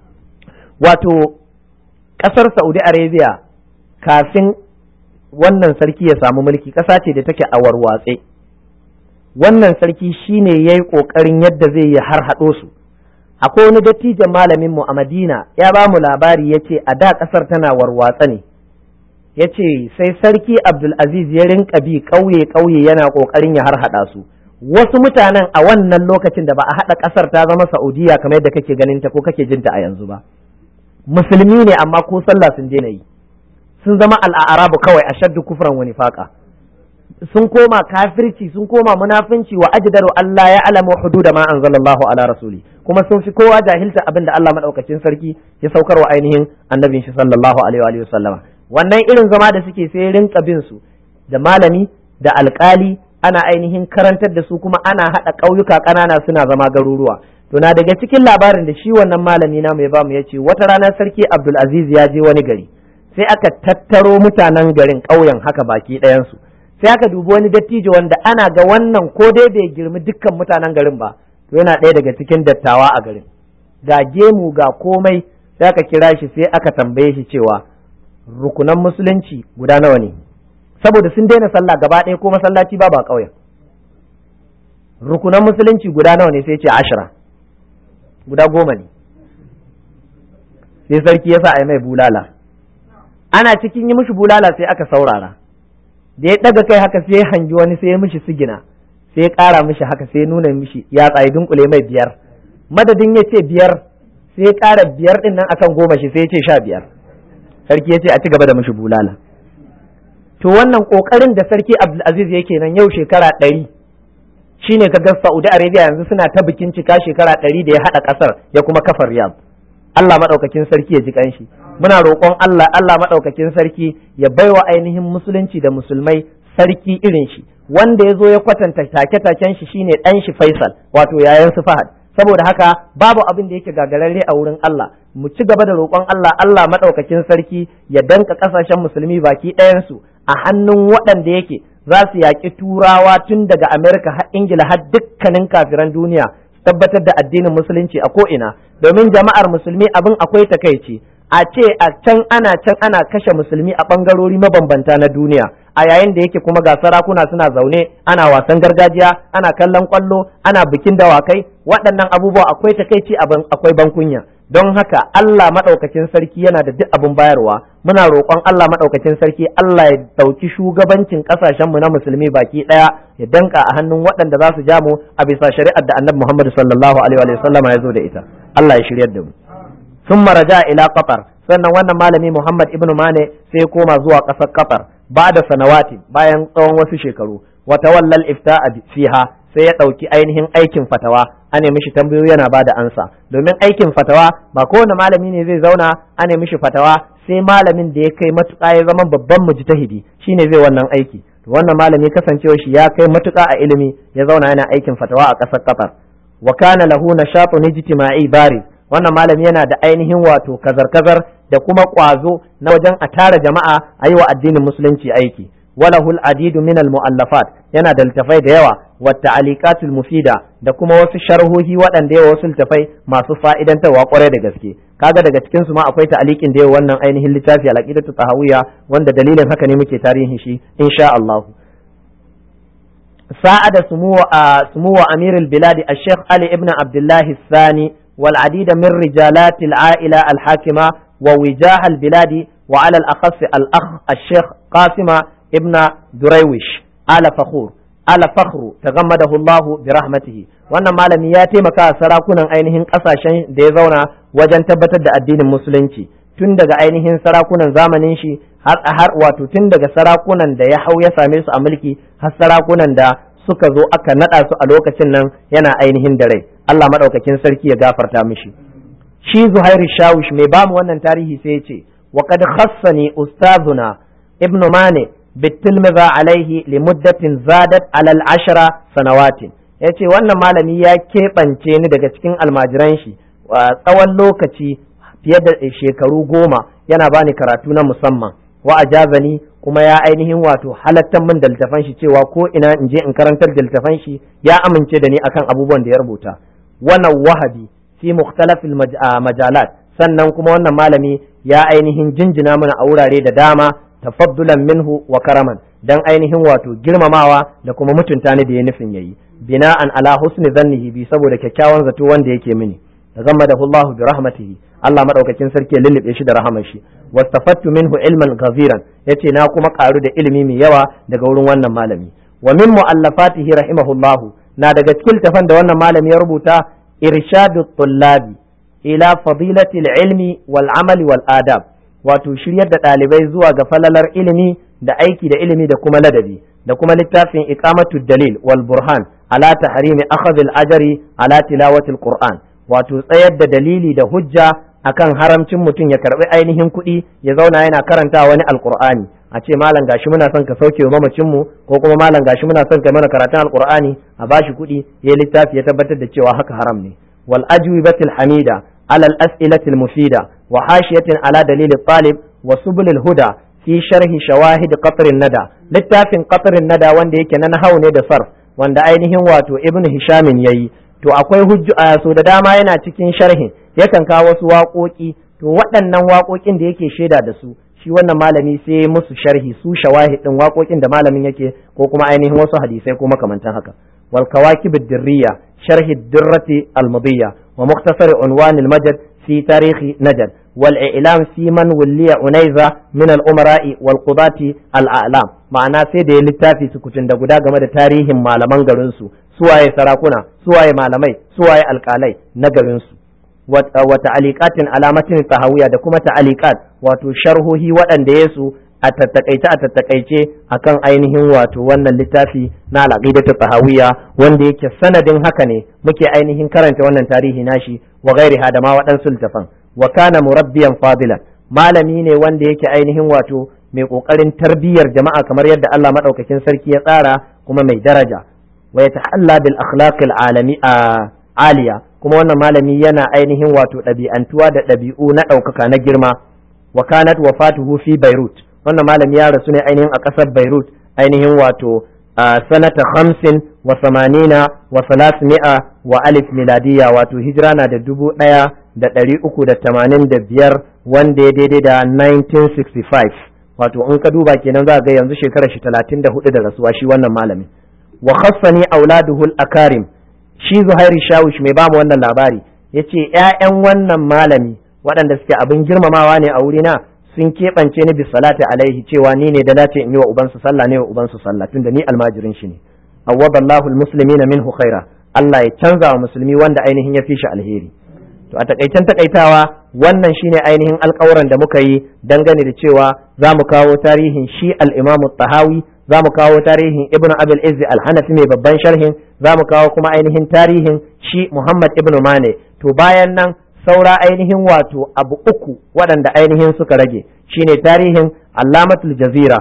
wato ƙasar saudi arabia kafin wannan sarki ya samu mulki ƙasa ce da take a warwatse wannan sarki shine ya yi ƙoƙarin yadda zai yi har haɗo su akwai wani dattijan malamin mu a madina ya ba mu labari ya ce a da ƙasar tana warwatsa ne ya ce sai sarki abdulaziz ya rinka bi ƙauye ƙauye yana ƙoƙarin ya har haɗa su wasu mutanen a wannan lokacin da ba a haɗa ƙasar ta zama Saudiya kamar yadda kake ganin ta ko kake jin ta a yanzu ba musulmi ne amma ko sallah sun daina yi sun zama al'arabu kawai a shaddu kufran wani faƙa sun koma kafirci sun koma munafunci wa ajdaru Allah ya alamu hududa ma anzalallahu ala rasuli kuma sun fi kowa jahilta abin da Allah madaukakin sarki ya saukar wa ainihin annabin shi sallallahu alaihi wa sallama wannan irin zama da suke sai rinka bin su da malami da alkali ana ainihin karantar da su kuma ana haɗa ƙauyuka ƙanana suna zama garuruwa to na daga cikin labarin da shi wannan malami na mai bamu ya ce wata rana sarki abdulaziz ya je wani gari sai aka tattaro mutanen garin ƙauyen haka baki ɗayansu sai aka dubi wani dattijo wanda ana ga wannan ko dai bai girmi dukkan mutanen garin ba to yana ɗaya daga cikin dattawa a garin ga gemu ga komai sai aka kira shi sai aka tambaye shi cewa rukunan musulunci guda nawa ne saboda sun daina sallah gaba ɗaya ko masallaci ba ba ƙauyen rukunan musulunci guda nawa ne sai ce ashira guda goma ne sai sarki ya sa a yi mai bulala ana cikin yi mishi bulala sai aka saurara da ya ɗaga kai haka sai ya hangi wani sai ya mishi sigina sai ya ƙara mishi haka sai ya nuna mishi ya tsaye dunkule mai biyar madadin ya ce biyar sai ya ƙara biyar ɗin nan akan goma shi sai ya ce sha biyar sarki ya ce a ci gaba da mishi bulala to wannan ƙoƙarin da sarki abdulaziz yake nan yau shekara ɗari shine ka ga saudi arabia yanzu suna ta bikin cika shekara ɗari da ya haɗa ƙasar ya kuma kafa riyadh Allah maɗaukakin sarki ya ji ƙanshi muna roƙon Allah Allah maɗaukakin sarki ya baiwa ainihin musulunci da musulmai sarki irin shi wanda ya zo ya kwatanta take-taken shi shine ɗan shi Faisal wato yayan su Fahad saboda haka babu abin da yake gagararre a wurin Allah mu ci gaba da roƙon Allah Allah maɗaukakin sarki ya danka ƙasashen musulmi baki ɗayansu a hannun waɗanda yake za su yaƙi turawa tun daga Amerika har Ingila har dukkanin kafiran duniya tabbatar da addinin musulunci a ko'ina domin jama'ar musulmi abin akwai takaici a ce a can ana can ana kashe musulmi a ɓangarori mabambanta na duniya a yayin da yake kuma ga sarakuna suna zaune ana wasan gargajiya ana kallon kwallo ana bikin dawakai waɗannan abubuwa akwai takaici akwai bankunya don haka Allah maɗaukakin sarki yana da duk abin bayarwa muna roƙon Allah maɗaukakin sarki Allah ya ɗauki shugabancin ƙasashenmu na musulmi baki ɗaya ya danka a hannun waɗanda za su ja mu a bisa shari'ar da annabi Muhammad sallallahu alaihi wa sallam ya zo da ita Allah ya shiryar da mu sun maraja ila qatar sannan wannan malami Muhammad ibnu Mane sai ya koma zuwa ƙasar qatar ba da sanawati bayan tsawon wasu shekaru wata wallal ifta'a fiha sai ya ɗauki ainihin aikin fatawa a nemi shi tambayoyi yana ba da ansa domin aikin fatawa ba kowane malami ne zai zauna a nemi shi fatawa sai malamin da ya kai matuƙa ya zama babban mujtahidi shine zai wannan aiki to wannan malami kasancewa shi ya kai matuƙa a ilimi ya zauna yana aikin fatawa a ƙasar Qatar wa kana lahu nashatun ijtima'i bari wannan malami yana da ainihin wato kazar-kazar da kuma ƙwazo na wajen a tara jama'a a yi wa addinin musulunci aiki وله العديد من المؤلفات yana da littafai da yawa wata alikatul mufida da kuma wasu sharhohi waɗanda yawa wasu littafai masu fa'idantarwa kwarai da gaske kaga daga cikin su ma akwai ta'alikin da yawa wannan ainihin littafi al-aqidatu tahawiyya wanda dalilin haka ne muke tarihin shi insha Allah sa'ada sumuwa sumuwa amirul biladi al-sheikh ali ibn abdullah الثاني والعديد من رجالات العائلة الحاكمة ووجاه البلاد وعلى الأخص الأخ الشيخ قاسم ابن دريوش آل فخور آل فخر تغمده الله برحمته wannan malami ya taimaka a sarakunan ainihin kasashen da ya zauna wajen tabbatar da addinin musulunci tun daga ainihin sarakunan zamanin shi har har wato tun daga sarakunan da ya hau ya same su a mulki har sarakunan da suka zo aka nada su a lokacin nan yana ainihin da rai Allah madaukakin sarki ya gafarta mishi shi Zuhairu Shawish mai bamu wannan tarihi sai ya ce wa qad khassani ustazuna ibnu Mane بالتلمذة عليه لمدة زادت على العشرة سنوات yace wannan malami ya keɓance ni daga cikin almajiran shi tsawon lokaci fiye da shekaru goma yana bani karatu na musamman wa ajazani kuma ya ainihin wato halattar min da littafan shi cewa ko ina in je in karantar da littafan shi ya amince da ni akan abubuwan da ya rubuta wannan wahabi fi mukhtalafil majalat sannan kuma wannan malami ya ainihin jinjina mana a wurare da dama tafaddulan minhu wa karaman dan ainihin wato girmamawa da kuma mutunta ni da ya nufin yayi bina'an ala husni zannihi bi saboda kyakkyawan zato wanda yake mini tagammadahu Allahu bi rahmatihi Allah madaukakin sarki ya lullube shi da rahamar shi wastafattu minhu ilman ghaziran yace na kuma karu da ilimi mai yawa daga wurin wannan malami wa min muallafatihi rahimahullahu na daga cikin tafan da wannan malami ya rubuta irshadu tullabi ila fadilati ilmi wal amali wal adab wato shiryar da ɗalibai zuwa ga falalar ilimi da aiki da ilimi da kuma ladabi da kuma littafin iqamatu dalil wal burhan ala tahrimi akhadh al ajri ala tilawati al qur'an wato tsayar da dalili da hujja akan haramcin mutum ya karbi ainihin kuɗi ya zauna yana karanta wani alqur'ani a ce malam gashi muna son ka sauke wa mamacin mu ko kuma malam gashi muna son ka mana karatun alqur'ani a bashi kuɗi ya littafi ya tabbatar da cewa haka haram ne wal ajwibatil hamida ala al as'ilatil mufida wa hashiyatin ala dalil talib wa subulil huda fi sharhi shawahid qatrin nada littafin qatrin nada wanda yake na nahau ne da sarf wanda ainihin wato ibn hishamin yayi to akwai hujju a so da dama yana cikin sharhin yakan kawo wasu waƙoƙi to waɗannan waƙoƙin da yake shaida da su shi wannan malami sai musu sharhi su shawahid din waƙoƙin da malamin yake ko kuma ainihin wasu hadisai ko makamantan haka wal kawakib ad-dirriya sharhi ad-dirrati al-mudiyya wa mukhtasar unwan al-majd fi tarikh najd wal i'lam fi man wulliya unaiza min al-umara'i wal qudati al-a'lam ma'ana sai da ya littafi sukutun da guda game da tarihin malaman garin su suwaye sarakuna suwaye malamai suwaye alƙalai na garin su wa ta'aliqatin alamatin tahawiya da kuma ta'aliqat wato sharhohi waɗanda yesu a tattakaice a tattakaice akan ainihin wato wannan littafi na al-aqidatu tahawiya wanda yake sanadin haka ne muke ainihin karanta wannan tarihi nashi wa ghairiha da ma waɗansu littafan wa kana murabbiyan fadilan malami ne wanda yake ainihin wato mai kokarin tarbiyyar jama'a kamar yadda Allah madaukakin sarki ya tsara kuma mai daraja wa yatahalla bil akhlaqil alami aliya kuma wannan malami yana ainihin wato ɗabi'antuwa da ɗabi'u na ɗaukaka na girma wa kanat wafatuhu fi Beirut wannan malami ya rasu ne ainihin a ƙasar Beirut ainihin wato sanata hamsin wa samanina wa salasmi'a wa alif miladiya wato hijira na da dubu ɗaya da ɗari uku da tamanin da biyar wanda ya daidai da 1965 wato in ka duba kenan za ga yanzu shekarar shi talatin da hudu da rasuwa shi wannan malami wa khassani auladuhul akarim shi Zuhairu Shawush mai bamu wannan labari ya ce ‘ya'yan wannan malami waɗanda suke abin girmamawa ne a wurina sun keɓance ni bis salati alaihi cewa ni ne da dace in yi wa ubansu sallah ne wa ubansu sallah tunda ni almajirin shi ne awwadallahu almuslimina minhu khaira Allah ya canza wa musulmi wanda ainihin ya fi shi alheri to a takaicen takaitawa wannan shine ainihin alƙawuran da muka yi dangane da cewa za mu kawo tarihin shi al-Imam tahawi za mu kawo tarihin ibnu abil izzi al-hanafi mai babban sharhin za mu kawo kuma ainihin tarihin shi muhammad ibnu mane to bayan nan saura ainihin wato abu uku waɗanda ainihin suka rage shine tarihin allamatul jazira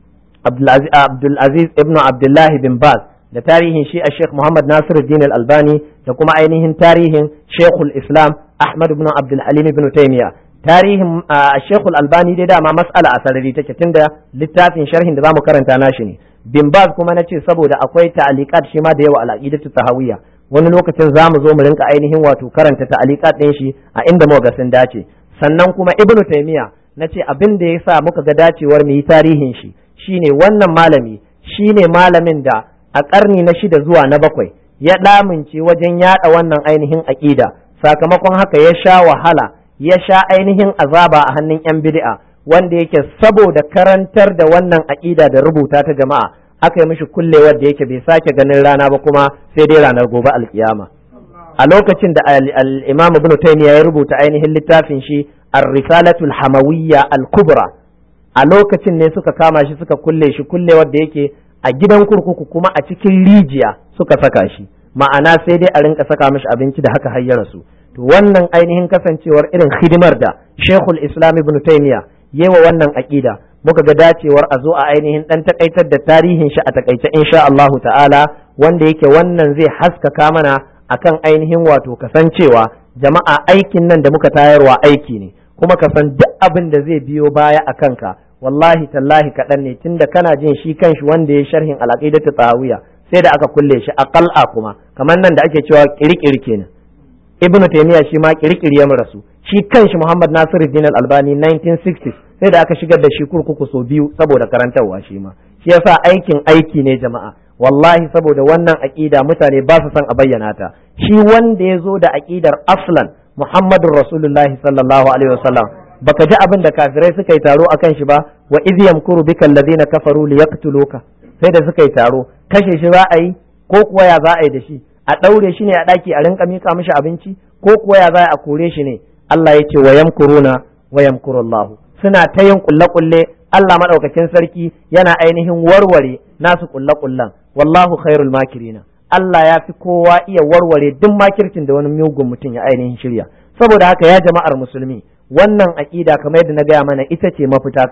abdulaziz ibnu abdullahi bin baz da tarihin shi a sheikh muhammad nasiruddin al-albani da kuma ainihin tarihin sheikhul islam ahmad ibn abdul halim ibn taymiya tarihin shekul albani dai dama mas'ala a sarari take tunda littafin sharhin da zamu karanta nashi ne bin baz kuma na ce saboda akwai ta'aliqat shi ma da yawa al-aqidatu tahawiyya wani lokacin zamu zo mu rinka ainihin wato karanta ta'aliqat din shi a inda muka ga sun dace sannan kuma ibnu taymiya nace abin da yasa muka ga dacewar mu yi tarihin shi shine wannan malami shine malamin da a karni na shida zuwa na bakwai ya damince wajen yada wannan ainihin aqida sakamakon haka ya sha wahala ya sha ainihin azaba a hannun 'yan bid'a wanda yake saboda karantar da wannan aƙida da rubuta ta jama'a aka yi mishi kullewar da yake bai sake ganin rana ba kuma sai dai ranar gobe alkiyama a lokacin da al-imam ibn taymiya ya rubuta ainihin littafin shi ar-risalatul hamawiyya al-kubra a lokacin ne suka kama shi suka kulle shi kullewar da yake a gidan kurkuku kuma a cikin rijiya suka saka shi ma'ana sai dai a rinka saka mishi abinci da haka har ya rasu to wannan ainihin kasancewar irin hidimar da Sheikhul Islam Ibn Taymiyyah yewa wannan aqida muka ga dacewar a zo a ainihin dan takaitar da tarihin shi a takaice insha Allah ta'ala wanda yake wannan zai haskaka mana akan ainihin wato kasancewa jama'a aikin nan da muka tayarwa aiki ne kuma ka san duk abin da zai biyo baya a kanka wallahi tallahi kaɗan ne tunda kana jin shi kanshi wanda ya sharhin al-aqidatu tahawiyya sai da aka kulle shi a qal'a kuma kamar nan da ake cewa kirkiri kenan ibnu taymiya shi ma kirkiri ya rasu shi kanshi muhammad nasiruddin al-albani 1960 sai da aka shigar da shi kurkuku sau biyu saboda karantarwa shi ma shi yasa aikin aiki ne jama'a wallahi saboda wannan aqida mutane ba su son a bayyana ta shi wanda ya zo da aqidar aslan muhammadur rasulullahi sallallahu alaihi wasallam baka ji abin da kafirai suka yi taro akan shi ba wa idh yamkuru bika alladhina kafaru liyaqtuluka sai da suka yi taro kashe shi za a yi ko kuwa ya za a yi da shi a ɗaure shi ne a ɗaki a rinka mika mishi abinci ko kuwa ya za a kore shi ne Allah ya ce wa yamkuruna wa yamkurullahu suna ta yin kulle kulle Allah madaukakin sarki yana ainihin warware nasu kulle kullen wallahu khairul makirina Allah ya fi kowa iya warware duk makircin da wani mugun mutum ya ainihin shirya saboda haka ya jama'ar musulmi wannan aƙida kamar yadda na gaya mana ita ce mafita kawai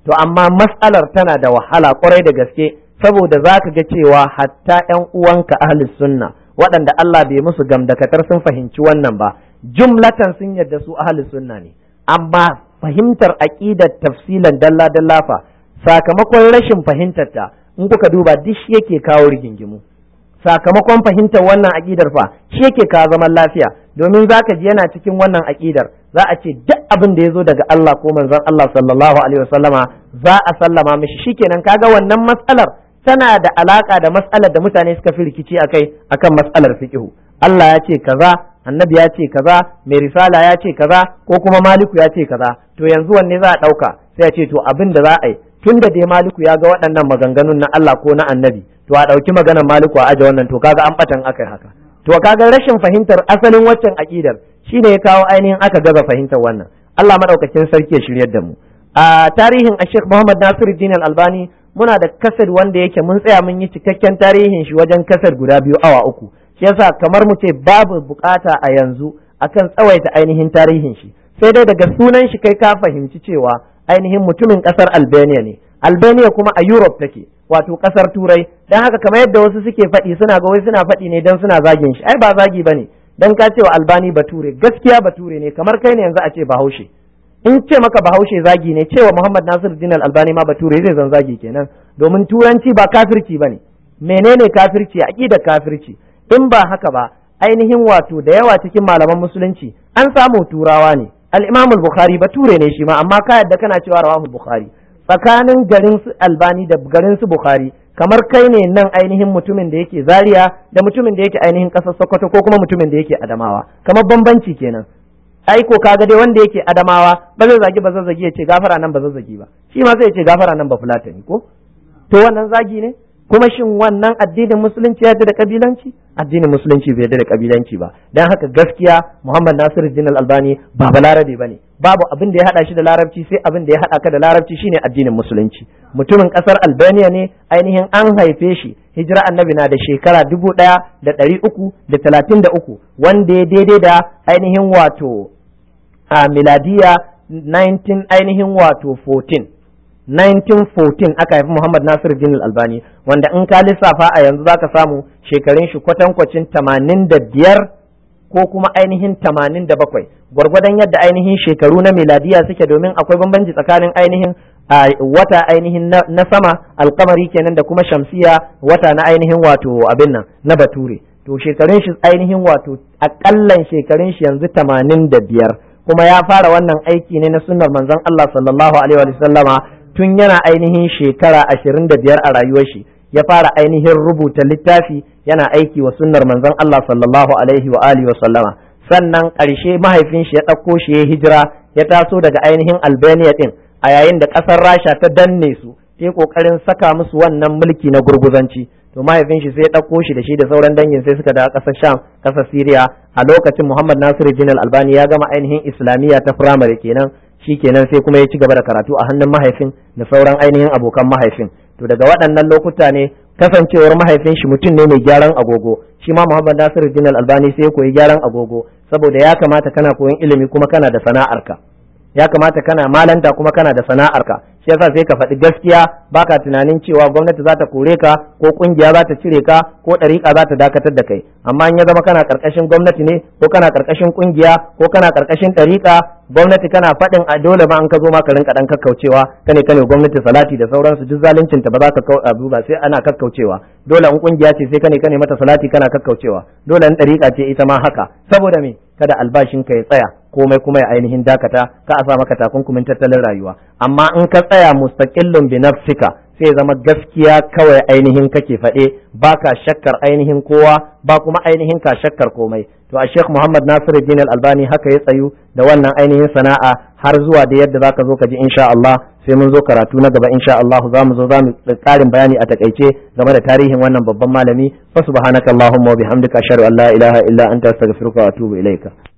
to amma mas'alar tana da wahala kwarai da gaske saboda za ka ga cewa hatta ‘yan uwanka ahli sunna waɗanda Allah bai musu gamdakatar sun fahimci wannan ba jumlatan sun yarda su ahli sunna ne amma fahimtar aƙidar tafsilan dalla dalla fa sakamakon rashin fahimtar ta in kuka duba duk shi yake kawo rigingimu sakamakon fahimtar wannan aƙidar fa shi yake kawo zaman lafiya domin zaka ji yana cikin wannan aƙidar za a ce duk abin da ya zo daga Allah ko manzon Allah sallallahu alaihi wasallama za a sallama mishi shikenan kaga wannan matsalar tana da alaka da matsalar da mutane suka fi rikici akai akan matsalar fiqhu Allah ya ce kaza annabi ya ce kaza mai risala ya ce kaza ko kuma maliku ya ce kaza to yanzu wanne za a ɗauka sai ya ce to abin da za a yi tun da dai maliku ya ga waɗannan maganganun na Allah ko na annabi to a ɗauki maganar maliku a aje wannan to kaga an batan akai haka to kaga rashin fahimtar asalin waccan aƙidar shine ya kawo ainihin aka gaza fahimtar wannan Allah madaukakin sarki ya shiryar da mu a tarihin a Sheikh Muhammad Nasiruddin Al-Albani muna da kasar wanda yake mun tsaya mun yi cikakken tarihin shi wajen kasar guda biyu awa uku shi yasa kamar mu ce babu bukata a yanzu akan tsawaita ainihin tarihin shi sai dai daga sunan shi kai ka fahimci cewa ainihin mutumin kasar Albania ne Albania kuma a Europe take wato kasar Turai dan haka kamar yadda wasu suke faɗi suna ga wai suna faɗi ne dan suna zagin shi ai ba zagi bane dan ka cewa Albani bature gaskiya bature ne kamar kai ne yanzu a ce Bahaushe in ce maka Bahaushe zagi ne cewa Muhammad Nasiruddin Albani ma bature zai zan zagi kenan domin turanci ba kafirci bane menene kafirci aqida kafirci in ba haka ba ainihin wato da yawa cikin malaman musulunci an samu turawa ne al-Imam al-Bukhari bature ne shi ma amma ka yadda kana cewa rawahu Bukhari tsakanin garin su Albani da garin su Bukhari kamar kai ne nan ainihin mutumin da yake Zaria da mutumin da yake ainihin kasar Sokoto ko kuma mutumin da yake Adamawa kamar bambanci kenan ai ko kaga dai wanda yake Adamawa ba zai zagi ba zazzagi ya ce gafara nan ba zazzagi ba shi ma sai ya ce gafara nan ba fulatani ko to wannan zagi ne kuma shin wannan addinin musulunci ya da kabilanci addinin musulunci bai da kabilanci ba dan haka gaskiya Muhammad Nasiruddin Al-Albani ba balarabe bane babu abin da ya hada shi da larabci sai abin da ya hada ka da larabci shine addinin musulunci mutumin kasar Albania ne ainihin an haife shi hijira annabi na da shekara dubu ɗaya da ɗari uku da talatin da uku wanda ya daidai da ainihin wato a miladiya 19 ainihin wato 14 1914 aka haifi Muhammad Nasir Din Albani wanda in ka lissafa a yanzu zaka samu shekarun shi kwatankwacin 85 ko kuma ainihin 87 gwargwadon yadda ainihin shekaru na miladiya suke domin akwai bambanci tsakanin ainihin wata ainihin na sama alkamari kenan da kuma shamsiya wata na ainihin wato abin nan na bature to shekarun shi ainihin wato akallan shekarun shi yanzu 85 kuma ya fara wannan aiki ne na sunnar manzon Allah sallallahu alaihi wa sallama tun yana ainihin shekara ashirin da biyar a rayuwar shi ya fara ainihin rubuta littafi yana aiki wa sunnar manzon Allah sallallahu alaihi wa alihi wa sallama sannan ƙarshe mahaifin shi ya ɗauko shi ya hijira ya taso daga ainihin Albania din a yayin da ƙasar Rasha ta danne su ta yi ƙoƙarin saka musu wannan mulki na gurguzanci to mahaifin shi sai ya ɗauko shi da shi da sauran dangin sai suka dawo ƙasar Sham ƙasar Syria a lokacin Muhammad Nasiruddin Albani ya gama ainihin Islamiyya ta firamare kenan shi kenan sai kuma ya ci gaba da karatu a hannun mahaifin da sauran ainihin abokan mahaifin to daga waɗannan lokuta ne kasancewar mahaifin shi mutum ne mai gyaran agogo shi ma Muhammad Nasiru Din Albani sai ya koyi gyaran agogo saboda ya kamata kana koyon ilimi kuma kana da sana'arka ya kamata kana malanta kuma kana da sana'arka shi yasa sai ka faɗi gaskiya baka tunanin cewa gwamnati za ta kore ka ko kungiya za ta cire ka ko ɗariƙa za ta dakatar da kai amma in ya zama kana ƙarƙashin gwamnati ne ko kana ƙarƙashin kungiya ko kana ƙarƙashin ɗariƙa gwamnati kana faɗin a dole ma an ka zo ma ka rinka ɗan kakkaucewa kane kane gwamnati salati da sauransu duk zaluncinta ba za ka abu ba sai ana kakkaucewa dole in kungiya ce sai kane kane mata salati kana kakkaucewa dole in ɗariƙa ce ita ma haka saboda me kada albashinka ya tsaya komai kuma ya ainihin dakata ka a sa maka takunkumin tattalin rayuwa amma in ka tsaya mustaqillun bi nafsika sai zama gaskiya kawai ainihin kake faɗe ba ka shakkar ainihin kowa ba kuma ainihin ka shakkar komai to a Sheikh Muhammad Nasiruddin Al-Albani haka ya tsayu da wannan ainihin sana'a har zuwa da yadda zaka zo ka ji insha Allah sai mun zo karatu na gaba insha Allah za mu zo za mu ƙarin bayani a takaice game da tarihin wannan babban malami fa subhanakallahumma wa bihamdika ashhadu an la ilaha illa anta astaghfiruka wa atubu ilaika